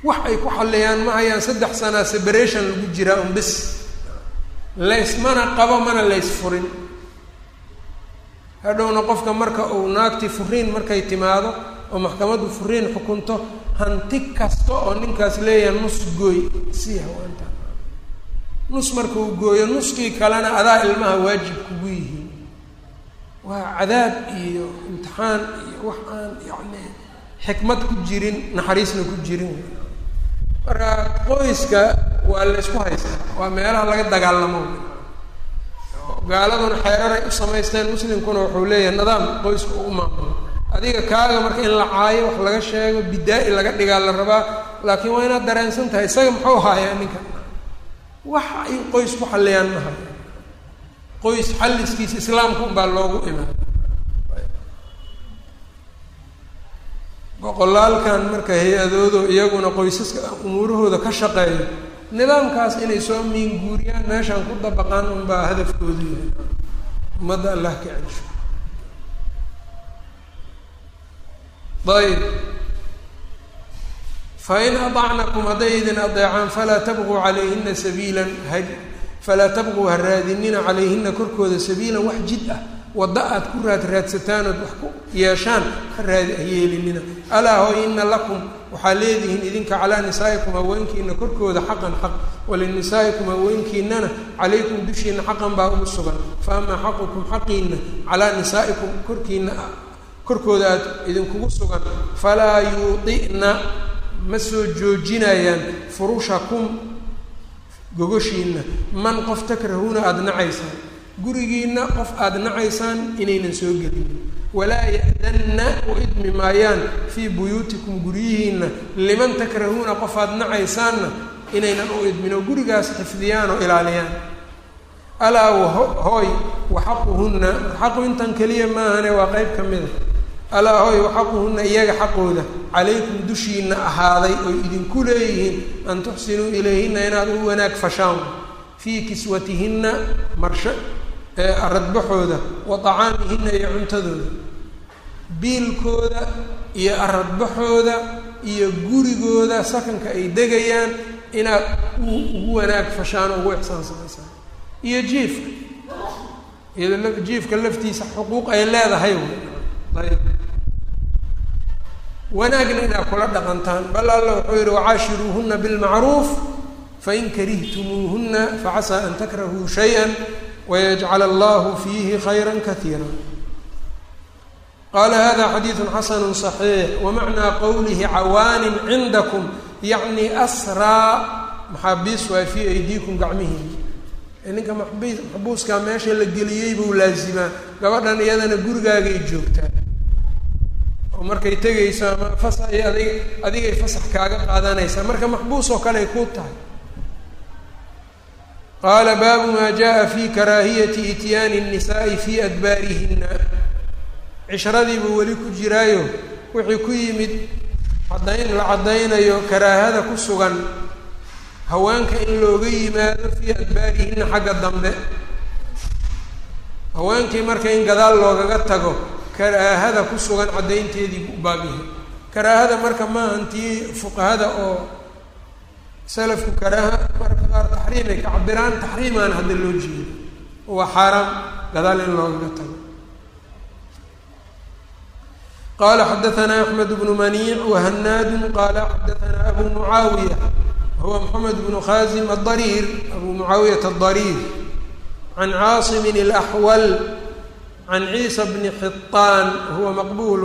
wax ay ku xalliyaan ma hayaan saddex sanaa separation lagu jiraa un bis laysmana qabo mana lays furin hadhowna qofka marka uu naagtii furiin markay timaado oo maxkamaddu furiin xukunto hanti kasta oo ninkaas leeyahay nus gooy sii hawaanta nus marka uu gooyo nuskii kalena adaa ilmaha waajib kugu yihiin waa cadaab iyo imtixaan iyo wax aan yacni xikmad ku jirin naxariisna ku jirin marka qoyska waa laysku haystaa waa meelaha laga dagaalamo gaaladuna xeeraray u samaysteen muslimkuna wuxuu leeyahay nidaam qoyska uu maamulo adiga kaaga marka in la caayo wax laga sheego bidaa-i laga dhigaa la rabaa laakiin waa inaad dareensan tahay isaga muxuu haayaa ninka wax ay qoys ku xalliyaan ma haya qoys xalliskiisa islaamka unbaa loogu imaan boqolaalkan marka hay-adoodo iyaguna qoysaska umuurahooda ka shaqeeyo nidaamkaas inay soo miinguuriyaan meeshaan ku dabaqaan unbaa hadafkoodu yahay ummadda allah ka celsho ayb fain aطacnakum hadday idin adeecaan falaa tabquu calayhina sabiilan ha falaa tabquu ha raadinina calayhina korkooda sabiilan wax jid ah wadda aad ku raad raadsataan ood wax ku yeeshaan ha raadi ha yeelinina alaa hooy ina lakum waxaa leedihiin idinka calaa nisaa'ikum haweenkiina korkooda xaqan xaq walinisaa'ikum haweenkiinana calaykum dushiina xaqan baa ugu sugan fa amaa xaqukum xaqiina calaa nisaa'ikum korkiina korkooda aad idinkugu sugan falaa yuudi'na ma soo joojinayaan furushakum gogoshiina man qof takrahuuna aada nacaysaan gurigiina qof aada nacaysaan inaynan soo gelin walaa ya'danna u idmi maayaan fii buyuutikum guryihiina liman takrahuuna qof aada nacaysaanna inaynan u idmin oo gurigaas xifdiyaan oo ilaaliyaan alaa hooy waxaquhunna xaqu intan keliya maahane waa qeyb ka mida alaa hooy waxaquhunna iyaga xaqooda calaykum dushiina ahaaday oy idinku leeyihiin an tuxsinuu ilayhinna inaad u wanaag fashaan fii kiswatihinna marsho aradbaxooda wa tacaamihinna iyo cuntadooda biilkooda iyo aradbaxooda iyo gurigooda sakanka ay degayaan inaad ugu wanaag fashaan oo ugu ixsaan samaysaan iyo jiifka iyado jiifka laftiisa xuquuq ay leedahay ayb wanaagna inaad kula dhaqantaan bal alla wuxuu yihi wacaashiruuhuna bilmacruuf fain karihtumuuhuna facasaa an takrahuu shayئa wayajcal allahu fiihi khayra kaiira qaala hada xadiidu xasanu صaxiix wamacnaa qowlihi cawaanin cindakum yacni asraa maxaabiis waay fii aydiikum gacmihiin ninka maxbiis maxbuuskaa meesha la geliyey buu laazimaa gabadhan iyadana gurigaagay joogtaa oo markay tegayso ama fasax iyo adig adigay fasax kaaga qaadanaysaa marka maxbuus oo kale ay kuu tahay qaala baabu maa jaa fi karaahiyati ityaani الnisaai fi adbaarihina cishradii weli ku jiraayo wixii ku yimid caddayn la caddaynayo karaahada ku sugan haweenka in looga yimaado fii adbaarihina xagga dambe haweenkii marka in gadaal loogaga tago karaahada ku sugan caddaynteedii buu baabyahay karaahada marka maahan tii fuqahada oo salafku karaaha marka qaar taxriim ay ka cabiraan taxriimaan hadda loo jeedo waa xaaraam gadaal in loogaga tago qala xadaثna أحmed بن maniic وhanaad qala xadaثna abu muعaawiya huwa mxamed بن khazim الضariir abu muعaawiyaة الضariir can caaصm الأxwal can ciisa bni xiطaan huwa maqbul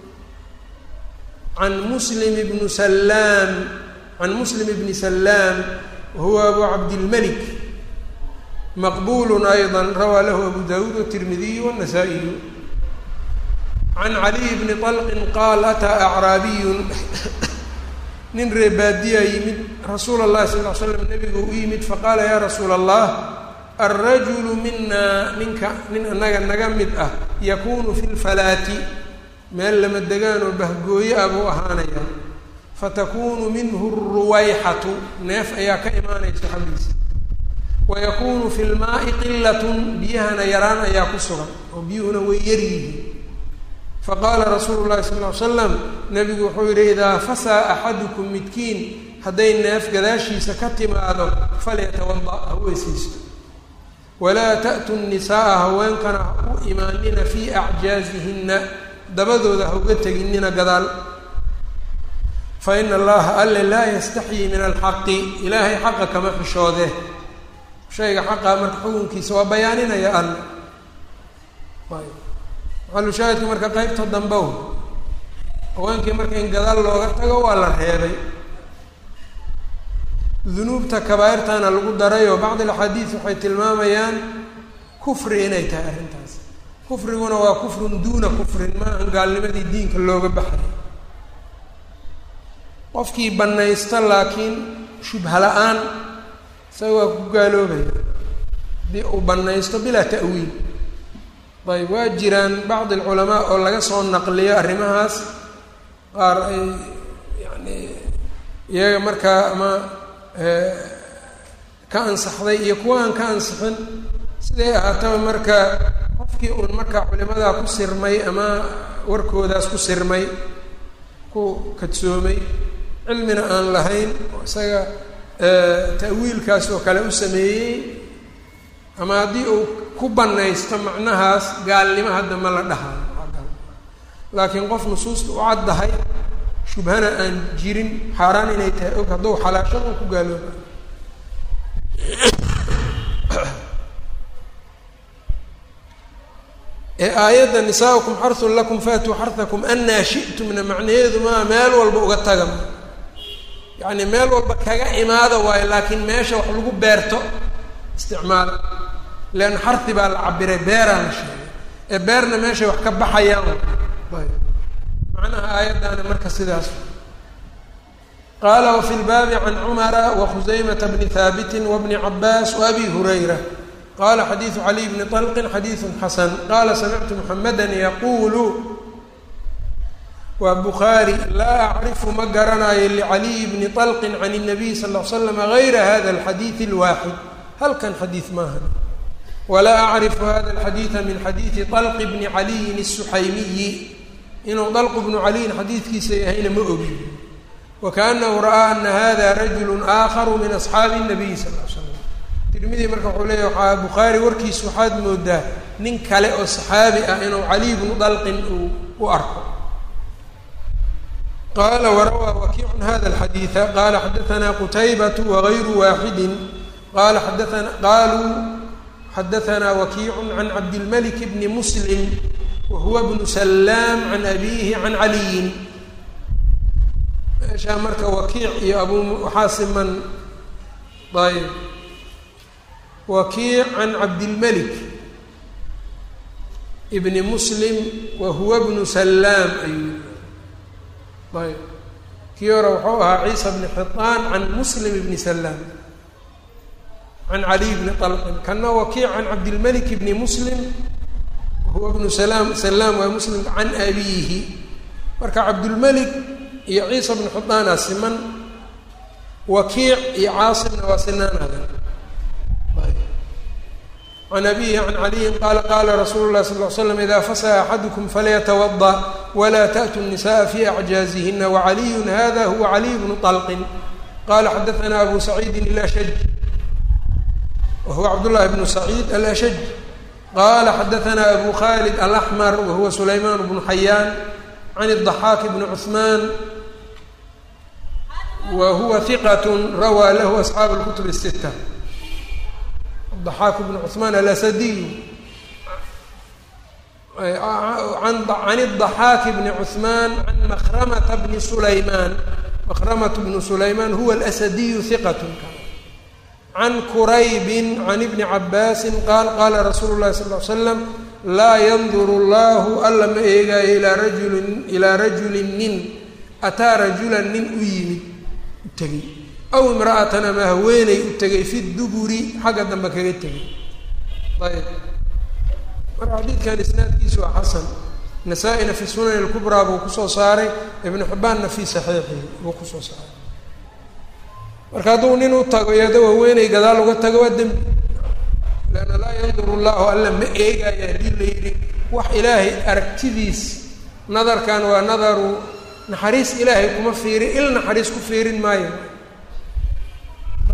can muslim bn slaam can muslim bni salaam huwa abu cabdilmalik maqbul ayضا rawaa lahu abu dawuud والtirmidiy والnasaa-iy can caliy bni طalqin qaal ataa acraabiyun nin reebaadiyaa yimid rasuula اllahi sal ll ly slam nebigu u yimid faqaala yaa rasuula allah alrajulu minaa ninka nin annaga naga mid ah yakunu fi lfalaati meel lama degaan oo bahgooye ah buu ahaanaya fatakunu minhu ruwayxatu neef ayaa ka imaanaysa xaggiisa wayakunu fi lmaai qilatun biyahana yaraan ayaa ku sugan oo biyuhuna way yar yihiin faqaala rasuulu llahi sal ly slam nabigu wuxuu yihi idaa fasaa axadukum midkiin hadday neef gadaashiisa ka timaado falyatawada ha weysaysto walaa ta'tu nisaaa haweenkana ha u imaanina fii acjaazihinna dabadooda ha uga teginina gadaal fa ina allaha alle laa yastaxyii min alxaqi ilaahay xaqa kama xishoode shayga xaqaa marka xukunkiisa waa bayaaninaya alle maxalushaahidka marka qeybta dambe haweenkii marka in gadaal looga tago waa la reebay dunuubta kabaairtana lagu daray oo bacd alaxaadiis waxay tilmaamayaan kufri inay tahay arrintaas kufriguna waa kufrun duuna kufrin maahan gaalnimadii diinka looga baxay qofkii bannaysta laakiin shubha la-aan isaga waa ku gaaloobaya haddii uu bannaysto bilaa ta'wiil ayb waa jiraan bacd alculamaa oo laga soo naqliyo arrimahaas qaar ay yani iyaga markaa ama ka ansaxday iyo kuwa aan ka ansixin siday ahaataba marka qofkii uun markaa culimadaa ku sirmay ama warkoodaas ku sirmay ku kadsoomay cilmina aan lahayn oo isaga ta'wiilkaas oo kale u sameeyey ama haddii uu ku banaysto macnahaas gaalnimo hadda ma la dhahayo laakiin qof nusuusta u caddahay shubhana aan jirin xaaraan inay tahay og hadduu xalaashada u ku gaalooba ee aayadda nisaaukum xarun lakum faatuu xarhakum anaa shi'tumna macnaheedu maa meel walba uga taga yacni meel walba kaga imaada waayo laakiin meesha wax lagu beerto isticmaala leanna xardi baa la cabiray beeraa la sheegay ee beerna meeshay wax ka baxayaan ayb macnaha aayaddaana marka sidaas qaala wafi lbaabi can cumara wakhusaymata bni haabiti wabni cabaas waabi hurayra qala xadiidu caliy bni طalqin xadiidu xasan qala samictu muxameda yaquulu waa bukhaari laa acrifu ma garanayo licaliyi bni طalqin can الnabiy sal ll slam gayra hada alxadiidi اlwaaxid halkan xadiid maahan walaa acrifu hada alxadiida min xadiidi طalqi bni caliyin الsuxaymiyi inuu dalqu bnu caliyin xadiidkiisa yahayna ma ogi wakaanahu ra'aa ana hada rajulu aakharu min asxaabi الnabiy sal l slam tirmidi marka wuxuu leeyahy waxaa bukhaari warkiisa waxaad moodaa nin kale oo saxaabi ah inuu caliy bnu dalqin uu u arko qala warawaa wakiicun hada alxadiida qala xadaanaa qutaybatu wagayru waaxidin qala xadaana qaluu xadaanaa wakiicu can cabdilmalik bni muslim wahuwa bnu salaam can abiihi can caliyin meeshaa marka wakiic iyo abu waxaa siman ayb wakiic can cabdilmalik ibni muslim wa huwa bnu salaam ayuu ayb kii hore wuxuu ahaa ciisa bni xiطaan can muslim ibni salaam can caliy bni طalqin kana wakiic can cabdilmalik ibni muslim wahuwa bnu salaam salaam waa muslim can abiihi marka cabdulmalik iyo ciisa bni xiطaana siman wakiic iyo caasimna waa sinaanaada can abihi can caliyin qaala qaala rasuulu lahi sal l slam ida fasaha axadukum falyatawada wla taأtu الnisaءa fi acjaazihina wacaliyu hada huwa caliy bnu طalqin qala xadaana abu saciidin alashaj wahuwa cabdullahi bnu saciid alashaj qala xadaana abu khalid alaxmar wahuwa sulayman bnu xayaan can الضaxaak bni cuثman wa huwa hiqat rawaa lahu asxaabu اlkutub الsita ضaxaak bn cثmaan alasadiy can الضaxaak bni cثmaan can makramata bni sulaymaan makramat bnu sulaymaan huwa alasadiyu hiqat can kuraybi can ibni cabaasi qaal qaala rasuulu lahi sal ly slam laa yanduru llahu alla ma eegaayo ilaa rajulin ilaa rajulin nin ataa rajulan nin u yimid u tegey aw imra'atan ama haweeney u tegay fi duburi xagga dambe kaga tegay ayb marka xadiidkan isnaadkiisu waa xasan nasaa-ina fi sunan اlkubraa buu kusoo saaray ibnu xibbaanna fi saxiixihi buu kusoo saaray marka hadduu nin u tago iyado haweeney gadaal uga tago waa dembi leanna laa yanduru llahu alla ma eegaayo haddii la yidhi wax ilaahay aragtidiis nadarkan waa nadaru naxariis ilaahay kuma fiirin il naxariis ku fiirin maayo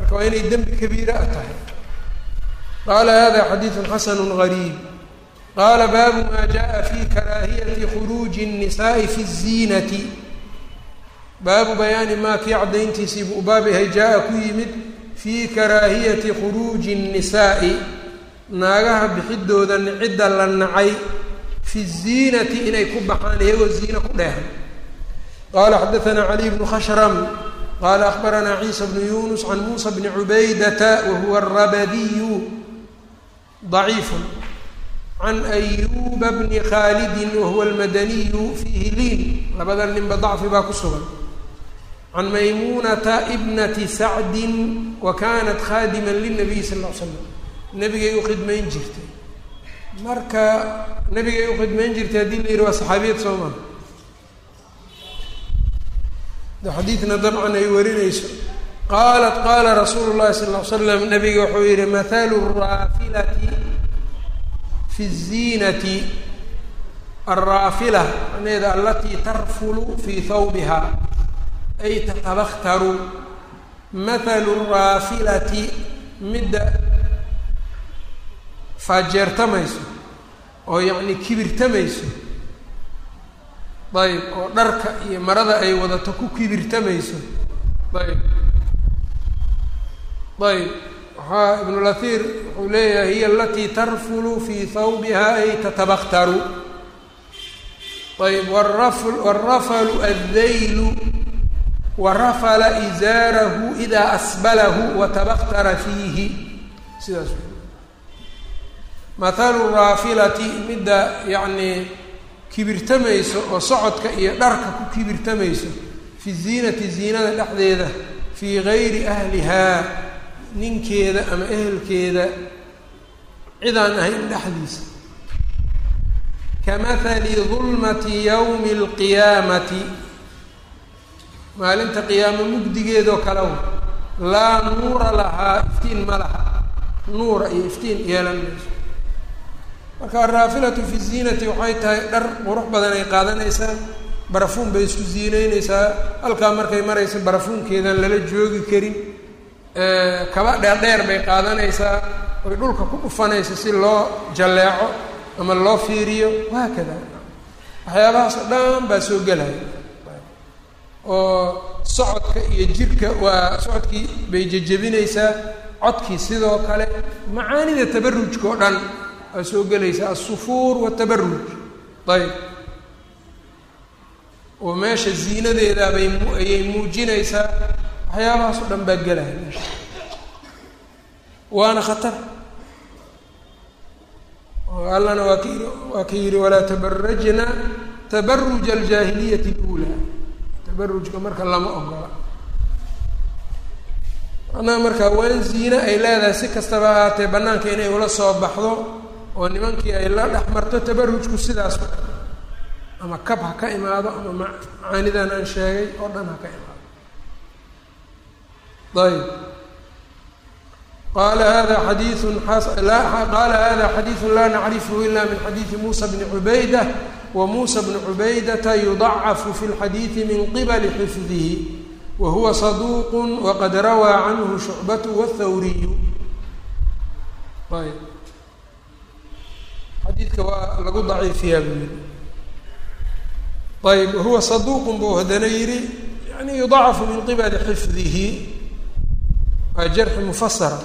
marka waa inay dembi kabiira a tahay qaala hada xadiidu xasanu gariib qaala baabu ma jaءa fi karaahiyati khuruuji الnisaءi fi الziinati baabu bayaani maa kii caddayntiisii buu baab yahay jaa-a ku yimid fii karaahiyati khuruuji الnisaa'i naagaha bixidooda cidda la nacay fi الziinati inay ku baxaan iyagoo ziino ku dheehan qala xadaثna caliي bnu khashram qala akhbarana ciisa bnu yunus can muusa bni cubaydata wahuwa الrabadiyu ضaciif can ayuba bni khaalidi wahuwa almadaniyu fiihi liin labada ninba dacfi baa ku sugan can maymuunata ibnati sacdin wa kanat khaadima linabiy sal l l slam nebigay u khidmayn jirtay marka nebigay u khidmayn jirtay haddii la yihi waa saxaabiyad soo maa xadiidna dabcan ay warinayso qaalat qaala rasuulu llahi sal l slam nabiga wuxuu yihi mathalu raafilati fi الziinati alraafila macnaheeda alatii tarfulu fii hawbiha ay tatabaktaru mathalu raafilati midda faajeertamayso oo yacni kibirtamayso ayb oo dharka iyo marada ay wadato ku kibirtamayso ayb ayb waxaa ibnulahir wuxuu leeyahay hiya alatii tarfulu fii hawbiha ay tatabaktaru ayb warafl warafalu addaylu warafala izaarahu idaa asbalahu watabaktara fiihi sidaas mathalu raafilati midda yacnii kibirtamayso oo socodka iyo dharka ku kibirtamayso fi ziinati ziinada dhexdeeda fii gayri ahlihaa ninkeeda ama ehelkeeda cidaan ahayn dhexdiisa kamahali dulmati yawmi alqiyaamati maalinta qiyaamo mugdigeedoo kale laa nuura lahaa iftiin ma laha nuura iyo iftiin yeelan mayso marka araafilatu fi ziinati waxay tahay dhar qurux badan ay qaadanaysaa barafuun bay isku ziineyneysaa halkaa markay maraysa barafuunkeedan lala joogi karin kaba dheerdheer bay qaadanaysaa oy dhulka ku dhufanaysa si loo jalleeco ama loo fiiriyo wahaakada waxyaabahaas oo dhan baa soo gelaya oo socodka iyo jirka waa socodkii bay jejebinaysaa codkii sidoo kale macaanida tabarujka oo dhan waa soo gelaysaa alsufuur watabaruj ayb oo meesha ziinadeeda bay ayay muujinaysaa waxyaabahaas oo dhan baa gelaya meesha waana khatar oo allana waa ka yii waa ka yihi walaa tabarajna tabaruja aljaahiliyati اlأulaa tabarujka marka lama ogola macnaha marka waan ziine ay leedahay si kastaba ahaatee bannaanka inay ula soo baxdo oo nimankii ay la dhex marto tabarujku sidaas ama kab ha ka imaado ama macaanidan aan sheegay oo dhan ha ka imaado ayb qala hada xadiiu qaala hada xadiiثu la nacrifhu ila min xadiiثi musa bni cubayda wa musa bnu cubaydata yudacafu fi اlxadiiثi min qibali xifdihi wa huwa saduq waqad rawaa canhu shucbat wاthawriyu ayb xadiidka waa lagu daciifiyaa buu yihi ayb wahuwa saduuqun buu haddana yihi yani yudacafu min qibali xifdihi waa jarxi mufasara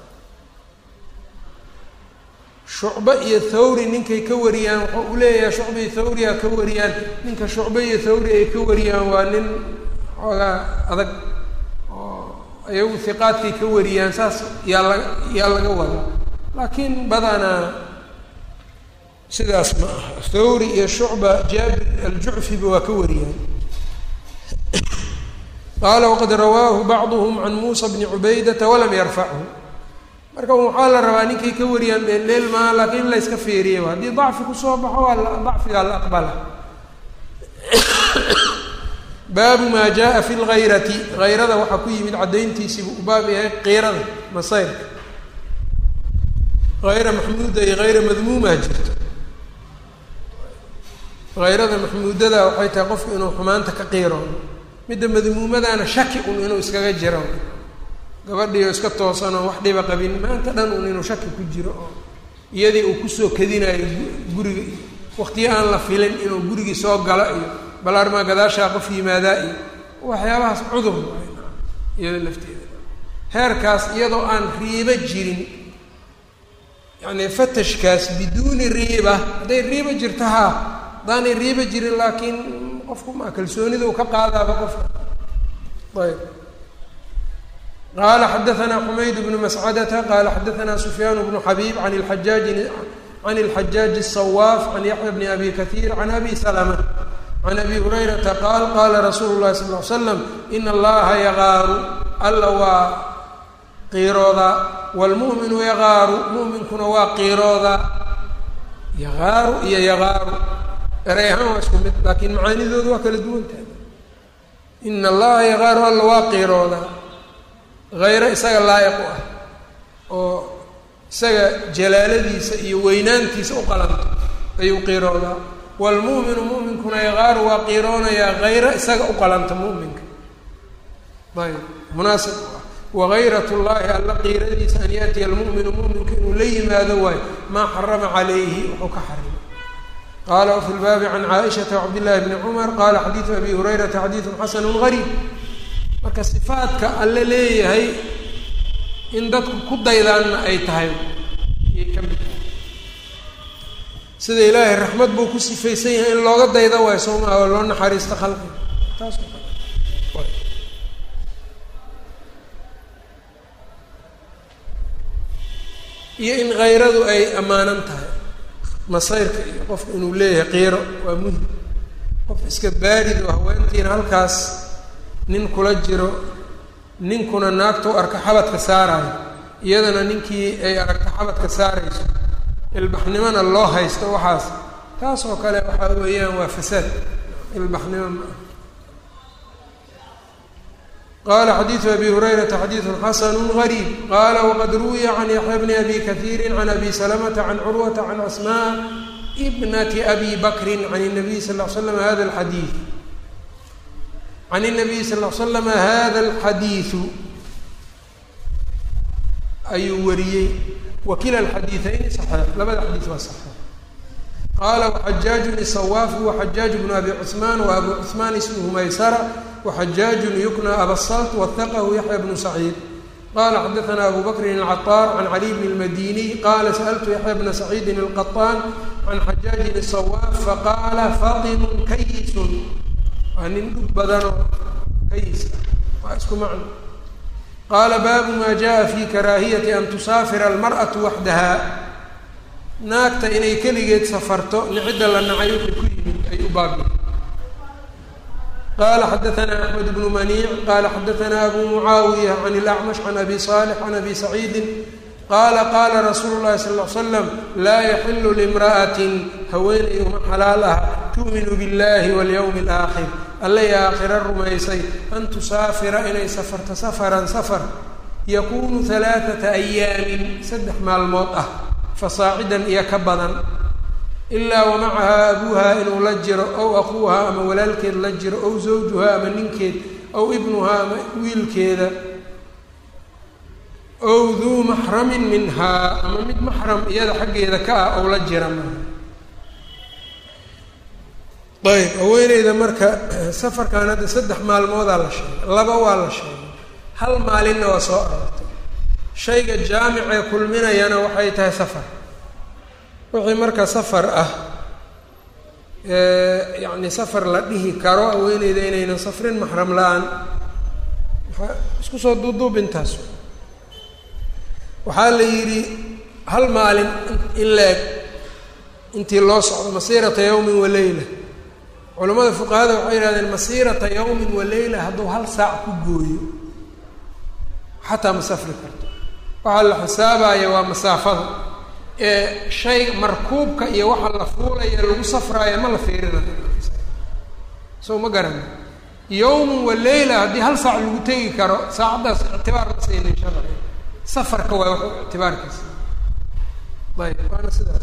shucbe iyo thawri ninkay ka wariyaan wuxuu u leeyahay shucbe iyo thawriya ka wariyaan ninka shucbe iyo thawri ay ka wariyaan waa nin xoogaa adag oo ayagu hiqaadkay ka wariyaan saas yaa laga yaa laga wada laakiin badanaa sidaas ma aha thawri iyo shucba jaabir aljucfiba waa ka wariyaan qaala waqad rawaahu bacduhm can muusa bni cubaydata walam yarfachu marka waxaa la rabaa ninkay ka wariyaan dheeldheel maa laakiin in la yska feeriye haddii dacfi kusoo baxo waa dacfigaa la aqbala baabu maa jaa fi lgayrati hayrada waxaa ku yimid caddayntiisiibu u baab yahay qiirada masayrka hayra maxmuuda iyo hayra madmuumaa jirto hayrada maxmuudada waxay tahay qofku inuu xumaanta ka qiiro midda madmuumadaana shaki un inuu iskaga jiro gabadhiio iska toosanoo wax dhiba qabin maanta dhan un inuu shaki ku jiro oo iyadii uu kusoo kadinayo guriga iyo waqtiyo aan la filin inuu gurigii soo galo iyo balaarmaa gadaashaa qof yimaadaa iyo waxyaabahaas cudur iyada lafteeda heerkaas iyadoo aan riibo jirin yacni fatashkaas biduuni riiba hadday riiba jirto haa haddaanay riiba jirin laakiin qofku maa kalsoonida uu ka qaadaaba qofka ayb qala xadaثna xumayd bnu mascadata qala xadaثna sufyaan bnu xabيb an اajaaji can اlxajaaji الصwaaf can yaxya bni abi kaثيir can abi slmة can abi hurayrata qaal qala rasuulu الlahi sal ly slam in allaha yagaaru alla waa qiiroodaa wاlmu'minu yagaaru mu'minkuna waa qiiroodaa yagaaru iyo yagaaru eray ahaan waa isku mid laakiin macaanidoodu waa kala duwantahay in allaha yagaaru alla waa qiiroodaa hayro isaga laa'iq u ah oo isaga jalaaladiisa iyo weynaantiisa u qalanto ayuu qiiroodaa waalmu'minu mu'minkuna yaqaaru waa qiiroonayaa hayro isaga u qalanta mu'minka ayb munaasib u ah wagayrat llahi alla qiiradiisa an yaatiya almu'minu mu'minka inuu la yimaado waayo maa xarama calayhi wuxuu ka xarimay qala wafi lbaabi can caaishata wcabdillahi bni cumar qala xadiidu abi hurayrata xadiidun xasanu gariib marka sifaadka alle leeyahay in dadku ku daydaanna ay tahay ayay ka mid tahay sida ilaahay raxmad buu ku sifaysan yahay in looga dayda waayo soo maha oo loo naxariisto khalqiga taas iyo in kayradu ay ammaanan tahay masayrka iyo qofka inuu leeyahay qiiro waa muhim qof iska baarid oo haweentiina halkaas nin kula jiro ninkuna naagta u arka xabadka saarayo iyadana ninkii ay aragta xabadka saarayso ilbaxnimona loo haysto waxaas taas oo kale waxaa weeyaan waa fasaad ilbaxnimo ma ah qala xadiidu abi hurayrata xadiidu xasanu gariib qala waqad ruwiya can yaxya bni abi kahiiri can abi salamata can curwata can asmaa bnati abi bakrin can الnabiy sal l slam hada alxadiid can الnabiy sal l slama hada alxadiidu ayuu wariyey wakila alxadiiثayni saxiix labada xadiis waa saxiix qaala waxajaajun isawaafu waxajaaj bnu abi cuثmaan wa abu cuثmaan ismhu maysara waxajaajun yukna abasalt wahaqahu yaxya bnu saciid qala xadaثna abu bakrin الcaطaar can cali bn اlmadiniy qala sأltu yaxya bna saciidin الqaطaan can xajaajin الsawaaf faqaala fatinun kayisun waa nin dhug badanoo kayis ah waa isku macno qaala baabu maa jaءa fi karaahiyati an tusaafira almarأaةu waxdaha naagta inay keligeed safarto nicidda la nacay wixii ku yimid ay u baabi qala xadaثna axmed bnu maniic qala xadaثna abu mucaawiya can اlacmash can abi صaalix can abi saciidi qaala qaala rasuulu llahi sal ll slam laa yaxilu limra'atin haweeney uma xalaal ah tu'minu biاllahi walyowmi اlaakhir allay aakhira rumaysay an tusaafira inay safarto safaran safar yakunu halaaثata ayaamin saddex maalmood ah fasaacidan iyo ka badan ilaa wamacahaa abuuhaa inuu la jiro ow akuuhaa ama walaalkeed la jiro ow zawjuhaa ama ninkeed ow ibnuhaa ama wiilkeeda ow duu maxramin minhaa ama mid maxram iyada xaggeeda ka ah ow la jira maaha ayb haweeneyda marka safarkan hadda saddex maalmoodaa la sheegay laba waa la sheegay hal maalinna waa soo arortay shayga jaamicee kulminayana waxay tahay safar wixii marka safar ah yacni safar la dhihi karo haweeneyda inaynan safrin maxram la-aan maxaa isku soo duuduubintaas waxaa la yidhi hal maalin in la-eg intii loo socdo masiirata yawmin wa leyla culamada fuqahada waxay yihahdeen masiirata yawmin wa leyla hadduu hal saac ku gooyo xataa ma safri karto waxaa la xisaabaya waa masaafada ee shay markuubka iyo waxa la fuulaya lagu safraayo ma la fiirinayo soo ma garana yawmun wa leyla haddii hal saac lagu tegi karo saacaddaas ictibaar ma siinin sharci safarka waa wax ictibaarkiisa ayb waana sidaas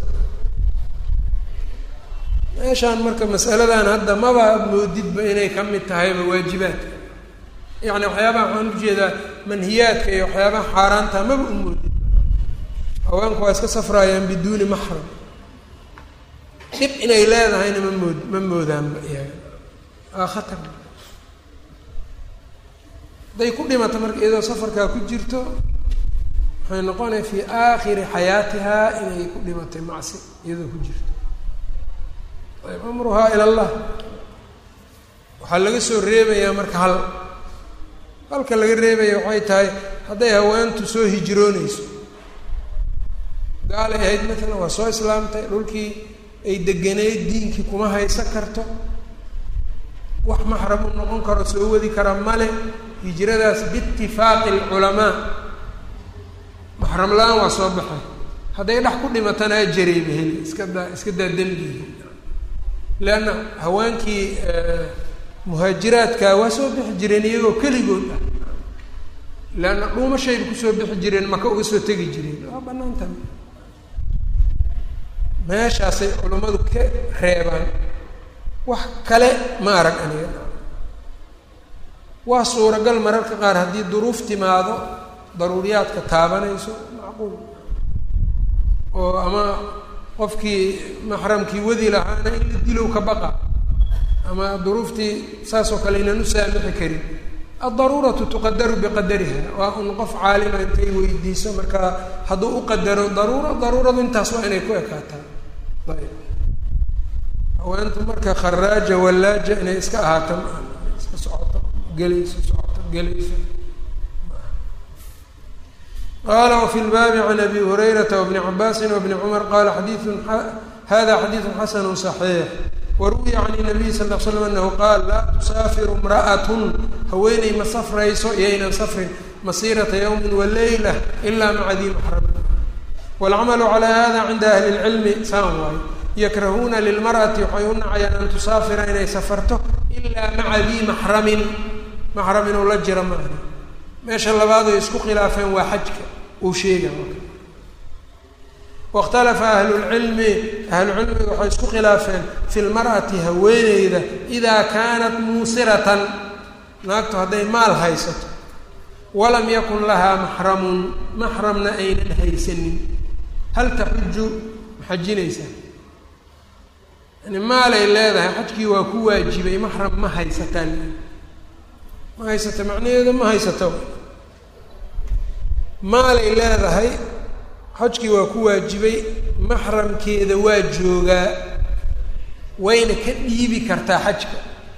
meeshaan marka masaladan hadda maba moodidba inay ka mid tahayba waajibaadka yacni waxyaabaha waxaan ujeedaa manhiyaadka iyo waxyaabaha xaaraanta maba u moodin haweenku waa iska safraayaan biduuni maxram dhib inay leedahayna ma mood ma moodaanba iyaga waa khatar hadday ku dhimata marka iyadoo safarkaa ku jirto waxay noqonaya fii aakhiri xayaatihaa inay ku dhimatay macsi iyadoo ku jirto ayb amruhaa ila allah waxaa laga soo reebayaa marka hal halka laga reebaya waxay tahay hadday haweentu soo hijroonayso gaalay ahayd matalan waa soo islaamtay dhulkii ay deganeyd diinkii kuma haysan karto wax maxram u noqon karo soo wadi kara male hijradaas biitifaaqi alculamaa maxram la-aan waa soo baxay hadday dhex ku dhimatana ajarayba heli iska daa iska daa dembiga leanna haweenkii muhaajiraadka waa soo bixi jireen iyagoo keligood ah leanna dhuumashayba kusoo bixi jireen maka uga soo tegi jireen waa banaanta meeshaasay culummadu ka reebaan wax kale ma arag aniga waa suuragal mararka qaar haddii duruuf timaado daruuriyaadka taabanayso macquul oo ama qofkii maxramkii wadi lahaana in la dilow ka baqa ama duruuftii saasoo kale inaan u saamixi karin addaruuratu tuqadaru biqadariha waa un qof caalima intay weydiiso markaa hadduu u qadaro daruura daruuradu intaas waa inay ku ekaataa ayb haweentu marka kharaaja wallaaja inay iska ahaato ma iska socoto gelayso socoto gelayso qala wfi lbaabi can abi hurayrata wbni cabaasin wbni cumar qala xadiiun hada xadiidu xasanu صaxiix waruwiya can nabiy sal l slam anahu qaal laa tusaafiru imra'atun haweeney ma safrayso iyaynan safrin masiirata ywmi waleyla ila maca dii maxram wاlcamalu calى hada cinda ahli اlcilmi saan waayo yakrahuuna lilmar'ati waxay u nacayaan an tusaafira inay safarto ila maca dii maxramin maxram inuu la jira maaha meesha labaad ay isku khilaafeen waa xajka uu sheega wاkhtalafa ahlulcilmi ahlucilmiga waxay isku khilaafeen fi lmar'ati haweeneyda idaa kaanat muusiratan naagtu hadday maal haysato walam yakun lahaa maxramun maxramna aynan haysanin hal taxuju ma xajinaysaa yani maalay leedahay xajkii waa ku waajibay maxram ma haysataan ma haysata macnaheedu ma haysato maalay leedahay xajkii waa ku waajibay maxramkeeda waa joogaa wayna ka dhiibi kartaa xajka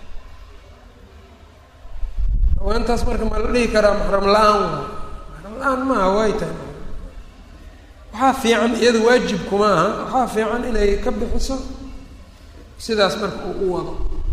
haweentaas marka ma la dhihi karaa maxram la-aan waa maxram la-aan maaha way tahay waxaa fiican iyada waajib kuma aha waxaa fiican inay ka bixiso sidaas marka uu u wado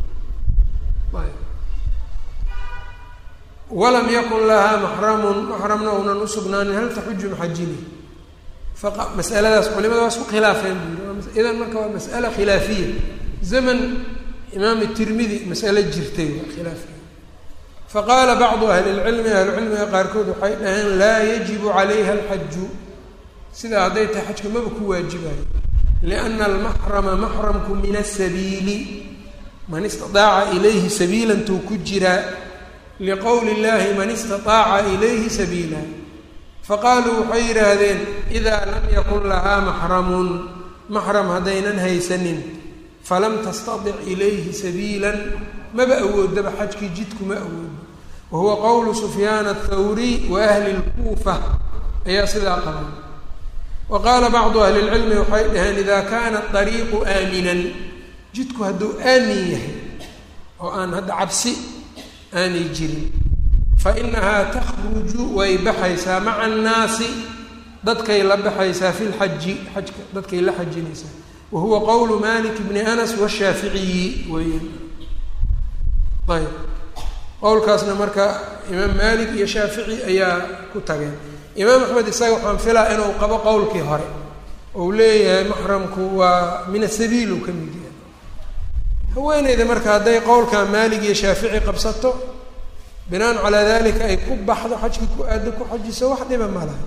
walam yakun lahaa maxramun maxramna uunan usugnaanin hal taxuju maxajini faqa masaladaas culimada waa isku khilaafeen buu yiri idan marka waa mas'ala khilaafiya zaman imaam tirmidi mas'ale jirtay waa khilaafkeeda faqaala bacdu ahli lcilmi ahlucilmiga qaarkood waxay dhaheen laa yajibu calayha alxaju sidaa hadday tahay xajka maba ku waajibayo liana almaxrama maxramku min asabiili man istidaaca ilayhi sabiilantuu ku jiraa liqowli llahi man istaaaca ilayhi sabiila faqaaluu waxay yidhaahdeen idaa lam yakun lahaa maxramun maxram haddaynan haysanin falam tastadic ilayhi sabiilan maba awoodaba xajkii jidkuma awoodo wa huwa qowlu sufyaan athawriy wa ahli lkuufa ayaa sidaa qaban wa qaala bacdu ahli lcilmi waxay dhaheen idaa kaana dariiqu aaminan jidku hadduu aamin yahay oo aan hadda cabsi aanay jirin fa inahaa takhruju way baxaysaa maca annaasi dadkay la baxaysaa fi lxaji xajka dadkay la xajinaysaa wa huwa qowlu malik bni anas washaaficiyi weeyaan ayb qowlkaasna marka imaam malik iyo shaafici ayaa ku tageen imaam axmed isaga waxaan filaa inuu qabo qowlkii hore ou leeyahay maxramku waa min asabiil uu ka mid yahay haweeneyda marka hadday qowlka maalig iyo shaafici qabsato binaan calaa dalika ay ku baxdo xajkii ku aado ku xajiso wax dhiba ma laha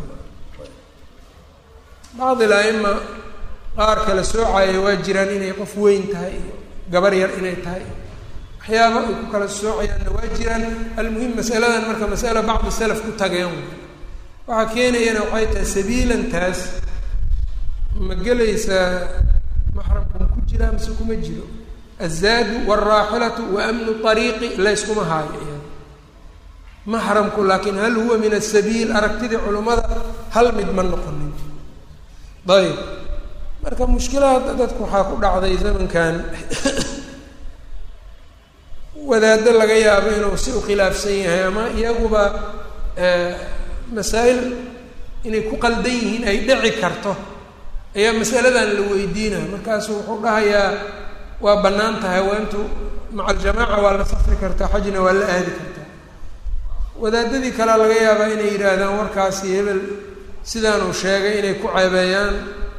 bacdi la-ima qaar kala soocaya waa jiraan inay qof weyn tahay iyo gabar yar inay tahay waxyaaba ay ku kala soocayaanna waa jiraan almuhim masaladan marka masala bacdi salaf ku tageen waxaa keenayana waxay tahay sabiilantaas ma gelaysaa maxramku ma ku jiraa mise kuma jiro azaadu waalraaxilatu wa amnu ariiqi layskuma haayo iyada maxramku laakiin hal huwa min asabiil aragtidii culummada hal mid ma noqonin ayb marka mushkilaha dadku waxaa ku dhacday zamankan wadaaddo laga yaabo inuu si u khilaafsan yahay ama iyaguba masaa'il inay ku qaldan yihiin ay dhici karto ayaa masaladan la weydiinaya markaasu wuxuu dhahayaa waa bannaan tahay haweentu maca aljamaaca waa la safri kartaa xajna waa la aadi kartaa wadaadadii kalea laga yaabaa inay yidhaahdaan warkaasi hebel sidaanuu sheegay inay ku ceebeeyaan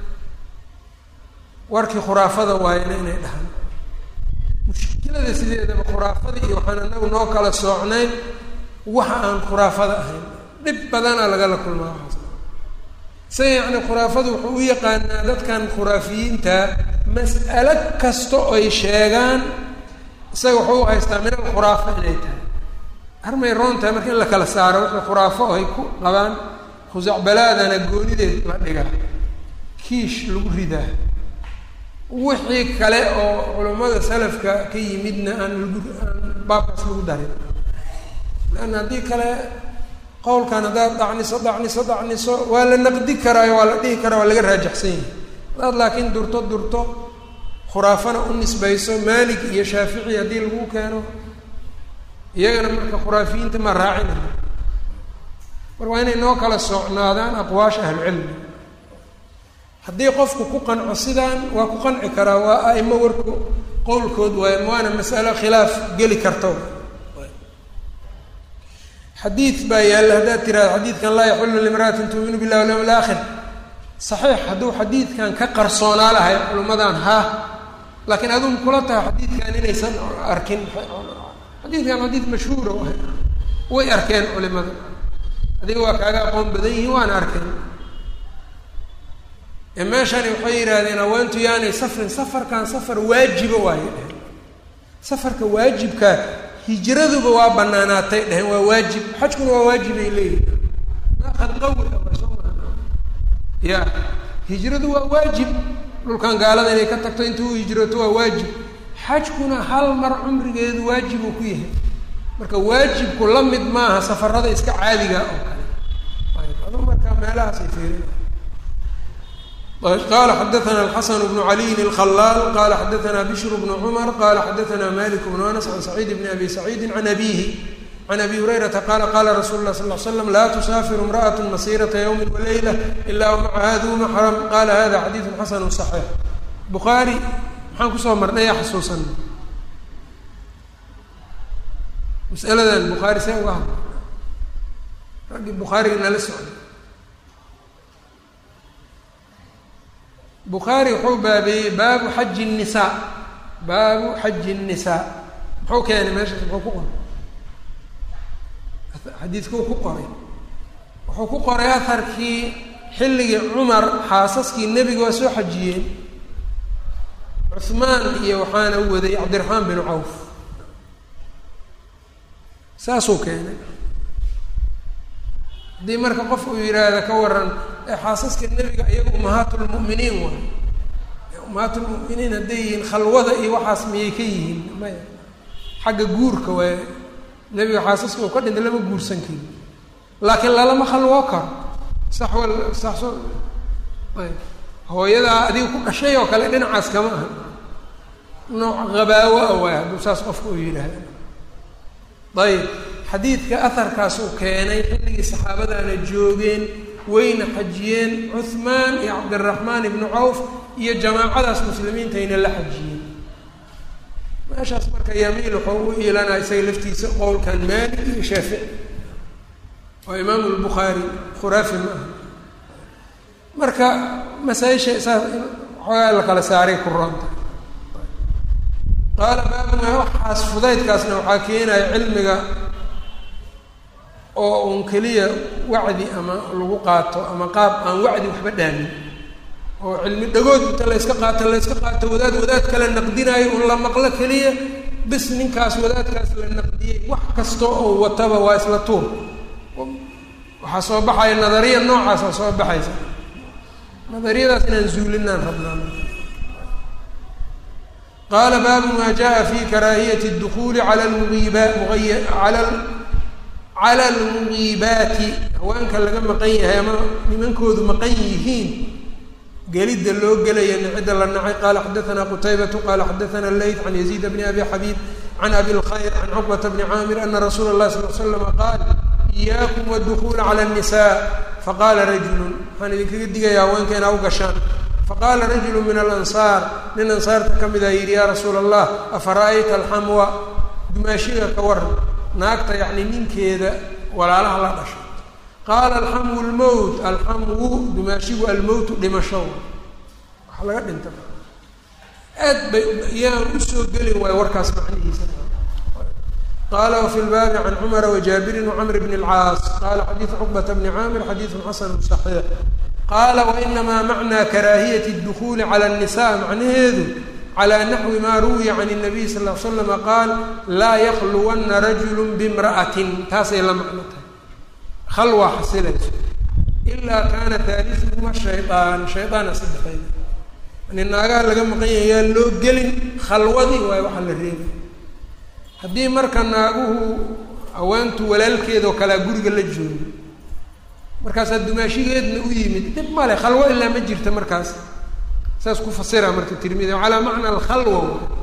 warkii khuraafada waayana inay dhahaan mushkilada sideedaba khuraafada iyo waxaan anagu noo kala soocnayn waxa aan khuraafada ahayn dhib badanaa lagala kulmaa waxaas isaga yacni khuraafadu wuxuu u yaqaanaa dadkan khuraafiyiinta mas'alo kasta oy sheegaan isaga wuxuu u haystaa min alkhuraafa inay tahay armay roon tahay marka in la kala saaro wixii khuraafo ay ku qabaan khusacbalaadana goonideed la dhigaa kiish lagu ridaa wixii kale oo culammada salafka ka yimidna aan lagu aan baabkaas lagu darin leanna haddii kale qowlkan haddaad dacniso dacniso dacniso waa la naqdi karaayo waa la dhihi karaa waa laga raajaxsan yahay haddaad laakiin durto durto khuraafana u nisbayso maalig iyo shaafici haddii lagu keeno iyagana marka khuraafiyiinta ma raacinaya mar waa inay noo kala socnaadaan aqwaasha ahlucilmi haddii qofku ku qanco sidaan waa ku qanci karaa waa aimo warku qowlkood waay waana masalo khilaaf geli karto xadiid baa yaalla haddaad tiraado xadiidkan laa yaxullu limra'atin tuuminu billahi walyawm alaakhir saxiix hadduu xadiidkan ka qarsoonaa lahay culummadan ha laakiin aduu kula tahay xadiidkan inaysan arkin xadiidkan xadiid mashhuura way arkeen culimada adiga waa kaaga aqoon badan yihiin waana arkeen meeshani waxay yidhaahdeen haweentu yaanay safrin safarkan safar waajiba waayo dheheen safarka waajibka hijraduba waa banaanaatay dheheen waa waajib xajkuna waa waajibay leeyihin maakad qawi ah waa soo maa ya hijradu waa waajib dhulkan gaalada inay ka tagto inta u hijrato waa waajib xajkuna hal mar cumrigeedu waajib uu ku yahay marka waajibku la mid maaha safarada iska caadiga oo kale ayb adu marka meelahaasay fiirina qala xadaana alxasan bnu caliyin alkhalaal qala xadaana bishr bnu cumar qala xadaana malik bnu anas can saciid bni abi saciidi can abihi can abi hurayrata qala qala rasulu lah sal l slam laa tusaafiru imra'at masirata ywmi walayla ila wmacaha duu maxram qala hada xadiidu xasanu صaxiix bukhaari maxaan kusoo marnay yaa xasuusan masaladan bukhaari see uga hadla raggii bukhaariga nala socday bukhaari wuxuu baabeeyey baabu xaji الnisaa baabu xaji الnisaa muxuu keenay meeshaas muxuu ku qoray xadiidkuu ku qoray wuxuu ku qoray aharkii xilligii cumar xaasaskii nebiga waa soo xajiyeen cuhmaan iyo waxaana waday cabdiraxmaan bin cawf saasuu keenay haddii marka qof uu yidhaahda ka waran ee xaasaska nebiga iyaga umahaatulmu'miniin waay umahaatulmu'miniin hadday yihiin khalwada iyo waxaas miyay ka yihiin maya xagga guurka waay nebiga xaasaska uu ka dhintay lama guursan karin laakiin lalama khalwoo karo sax wal sax so ayb hooyadaa adiga ku dhashay oo kale dhinacaas kama aha nooc qabaawo a waay hadduu saas qofka uu yidhaahda ayb xadiidka aharkaasuu keenay xilligii saxaabadaana joogeen wayna xajiyeen cuhmaan iyo cabdiraxmaan ibnu cawf iyo jamaacadaas muslimiintayna la xajiyeen meeshaas marka yamiil wuxuu u iilanaa isaga laftiisa qowlkan maalik iyo shaafici waa imaamu lbukhaari khuraafi ma aha marka masaa-isha saas xoogaa la kala saaray ku roonta qaala baabuna waxaas fudaydkaasna waxaa keenaya cilmiga oo uun keliya wacdi ama lagu qaato ama qaab aan wacdi waxba dhaamin oo cilmi dhagood inta layska qaato layska qaato wadaad wadaad kale naqdinaayo un la maqlo keliya bis ninkaas wadaadkaas la naqdiyey wax kasta oo wataba waa isla tuur waxaa soo baxaya nadariya noocaasa soo baxaysa nadariyadaas inaan zuulinaan rabnaa qaala baabu maa jaa fi karaahiyati اdukuli ala lmuiba ala cala almugiibaati haweenka laga maqan yahay ama nimankoodu maqan yihiin gelidda loo gelaya nicida la nacay qaala xadaana qutaybatu qaala xadaana leyt can yaziid bni abi xabiib can abi lkhayr can cuqbata bni caamir ana rasuula اlahi sal l slama qaal iyaakum wاdukula cala الnisa faqaala rajulu waxaan idinkaga digaya haweenka inaa u gashaan faqaala rajulu min alansaar nin ansaarta ka mida yidhi yaa rasuula allah afara'ayta alxamwa dumaashiga ka waran naagta yacni ninkeeda walaalaha la dhashay qaala alxamwu lmowt alxamwu dumaashigu almowtu dhimasho waxa laga dhinta aad bay yaan usoo gelin waayo warkaas macnihiisa qala wfi lbaabi can cumara wajaabirin wcamr bn اlcaas qala xadiidu cuqbata bni caamir xadiidu xasanu صaxiix qaala wainamaa macnaa karaahiyati اdukuli cala الnisa macnaheedu calى naxwi ma ruwiya can الnabiy sal l slama qaal laa yakluwana rajulu bimra'atin taasay la macno tahay khalwaa xasilayso ilaa kaana taalisuhuma shayaan shaydaana saddexeyd yani naagaha laga maqan yahay yaa loo gelin khalwadii waay waxa la reebay haddii marka naaguhu haweentu walaalkeedoo kalea guriga la joogo markaasaa dumaashigeedna u yimid dhib male khalwo ilaa ma jirta markaas saas ku fasira marka tirmidi calaa macna alkhalwa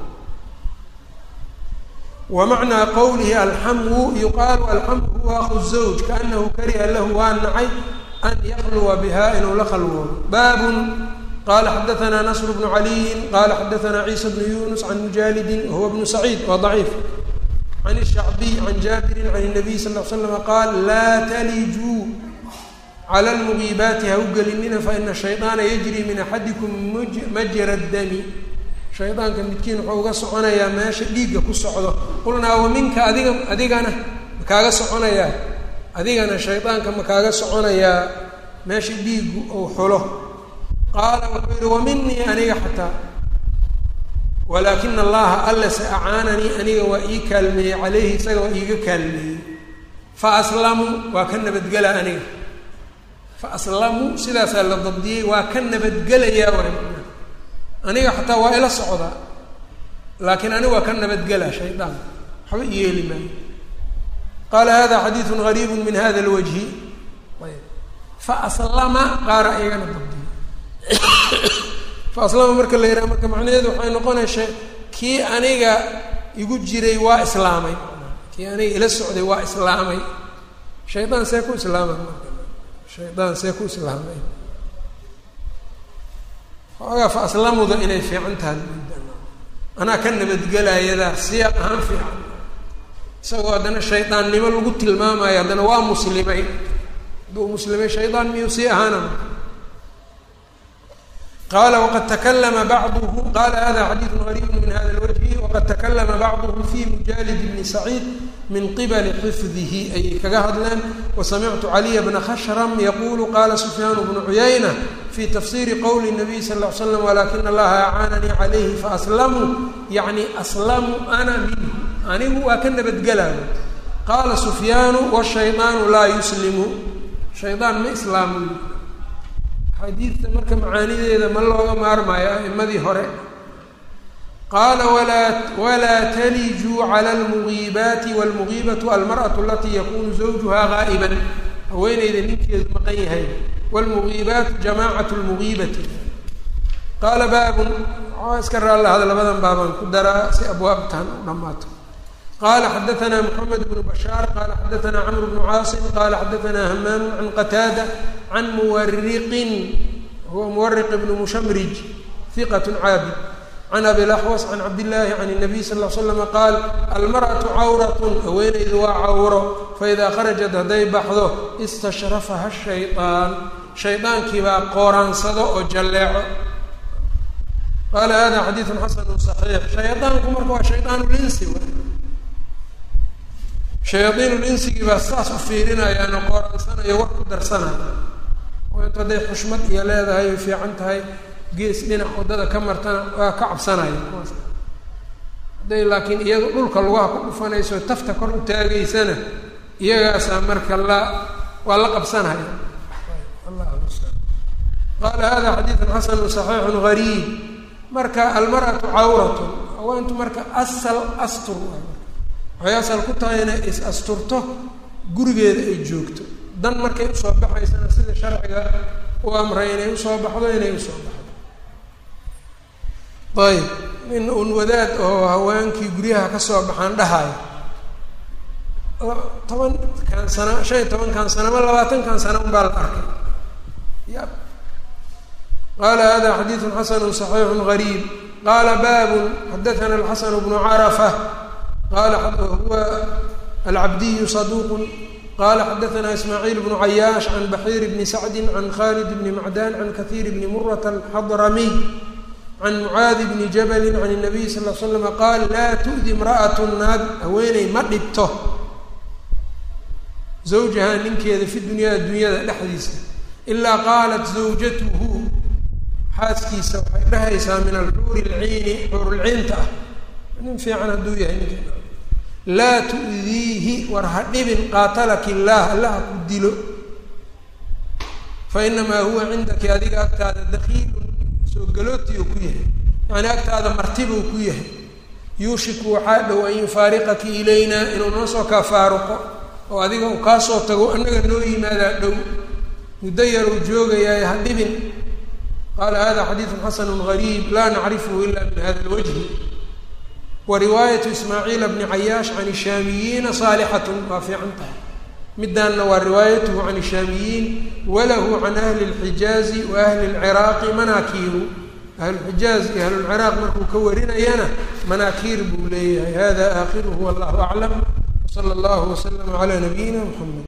wa macnaa qowlihi alxamwu yuqaalu alxamwu huwa aku zawj kaanahu kariha lahu waa nacay an yakluwa biha inuu la khalwoodo baabun qala xadaana nasr bnu caliyin qala xadaana ciisa bnu yunus can mujaalidin wahuwa bnu saciid waa daciif can الshacbiy can jaabirin can الnabiy sal l slama qaal laa talijuu cala lmugiibaati ha u gelinina faina shayطaana yajri min axadikum majra dami shaydaanka midkiin wuxuu uga soconayaa meesha dhiigga ku socdo qulnaa wa minka adiga adigana ma kaaga soconayaa adigana shaydaanka ma kaaga soconayaa meesha dhiiggu ou xulo qaala wuxuu yihi wa minii aniga xataa walaakina allaha alla se acaananii aniga waa ii kaalmeeyey caleyhi isaga waa iiga kaalmeeyey fa aslamuu waa ka nabadgelaa aniga fa aslamuu sidaasaa la dabdiyey waa ka nabadgelayaa waay aniga xataa waa ila socdaa laakiin aniga waa ka nabadgelaa shaydaan waxba iyeeli maayo qaala hada xadiidu gariibu min hada lwajhi fa aslama qaara iyagana dabdiyey faaslama marka la yidhaha marka macnaheedu waxay noqonaysa kii aniga igu jiray waa islaamay kii aniga ila socday waa islaamay shaydaan see ku islaamay marka shaydaan see ku islaamay xoogaa fa aslamuda inay fiican tahay anaa ka nabadgelayadaa siyaad ahaan fiican isagoo haddana shaydaannimo lagu tilmaamayo haddana waa muslimay hadduu muslimay shaydaan miyuu sii ahaana qala wqad taklama bacduhu qala hada xadiidu gariibu min hada lwajhi waqad takalama bacduhu fi mujaalid bni saciid min qibali xifdihi ayay kaga hadleen wasamictu caliya bna khashram yaqulu qala sufyaan bnu cuyayna fi tafsiri qowli nabiy sal l l slam walakina allaha acaananii calayhi faaslamuu yani aslamuu ana minhu anigu waa ka nabadgelaayo qaala sufyaanu washaydaanu laa yuslimu shaydaan ma islaamu xadiidta marka macaanideeda ma looga maarmaayo a'imadii hore qaala walaa walaa talijuu cala almugiibaati walmugiibatu almar'atu alatii yakunu zawjuha gaa'iban haweeneyda ninkeedu maqan yahay wlmugiibaatu jamaacatu lmugiibati qaala baabun waxaa iska raallahada labadan baabaan ku daraa si abwaabtan u dhammaato qala xadaana mxamed bnu bashaar qala xadaana camr bnu caasim qala xadaana hamaamu can qataada can muwariqin huwa muwariq bnu mushamrij hiqat caabid can abi laxwas can cabdillaahi can الnabiy sal l slama qaal almarأatu cawratun haweeneydu waa cawro faida kharajat hadday baxdo istashrafaha shayطaan shaydaankii baa qooraansado oo jalleeco qaala hada xadiidu xasanu صaxiix shaydaanku marka waa shaydaan linsi shayaaiinul insigii baa saas u fiirinayaano qooraansanayo war ku darsanaya oo intu hadday xushmad iyo leedahay ay fiican tahay gees dhinac waddada ka martana waa ka cabsanaya kuwaas hadday laakiin iyado dhulka lugaha ku dhufanayso tafta kor u taagaysana iyagaasaa marka la waa la qabsanaya qaala hada xadiidun xasanu صaxiixu gariib marka almarأatu cawratu haweentu marka asal astur waxay asal ku tahay inay is asturto gurigeeda ay joogto dan markay usoo baxaysana sida sharciga u amray inay usoo baxdo inay usoo baxdo ayb in un wadaad oo haweenkii guryaha kasoo baxaan dhahayo tobankan sana shan iyo tobankan sana ama labaatankan sana un baa la arkay ya qala hada xadiidu xasanu صaxiixu gariib qala babun xadaana alxasan bnu carafa qala huwa alcabdiyu saduq qala xadaana ismaaciil bnu cayaash can baxiir bni sacdi can khalid bni macdan can kahiir bni murat alxadramiy can mucaadi bni jabali can الnabiy sal l slama qaal laa tu'di imra'at naag haweeney ma dhibto zawjaha ninkeeda fi dunyaa dunyada dhexdiisa ilaa qaalat zawjatuhu xaaskiisa waxay dhahaysaa min alxuuri lciini xuurulciinta ah nin fiican hadduu yahay ninka laa tu'diihi war ha dhibin qaatalaki illaah allaha ku dilo fa inamaa huwa cindaki adiga agtaada dakiilun soo galootiuu ku yahay yacni agtaada martibuu ku yahay yuushiku waxaa dhow an yufaariqaki ilaynaa inuu noo soo kaa faaruqo oo adiga uu kaa soo tago annaga noo yimaadaa dhow muddo yar uu joogayaaye ha dhibin qaala hada xadiidu xasanu gariib laa nacrifhu ila min hada lwajhi wa riwaayatu ismaaciila bni cayaash can ishaamiyiina saalixatun waa fiican tahay midaanna waa riwaayatuhu can ishaamiyiin walahu can ahli اlxijaazi wa ahli اlciraaqi manaakiiru ahlulxijaaz iyo ahlulciraaq markuu ka warinayana manaakiir buu leeyahay hada aakhiruhu wallahu aclam wsala allahu waslama calaa nabiyina mxamed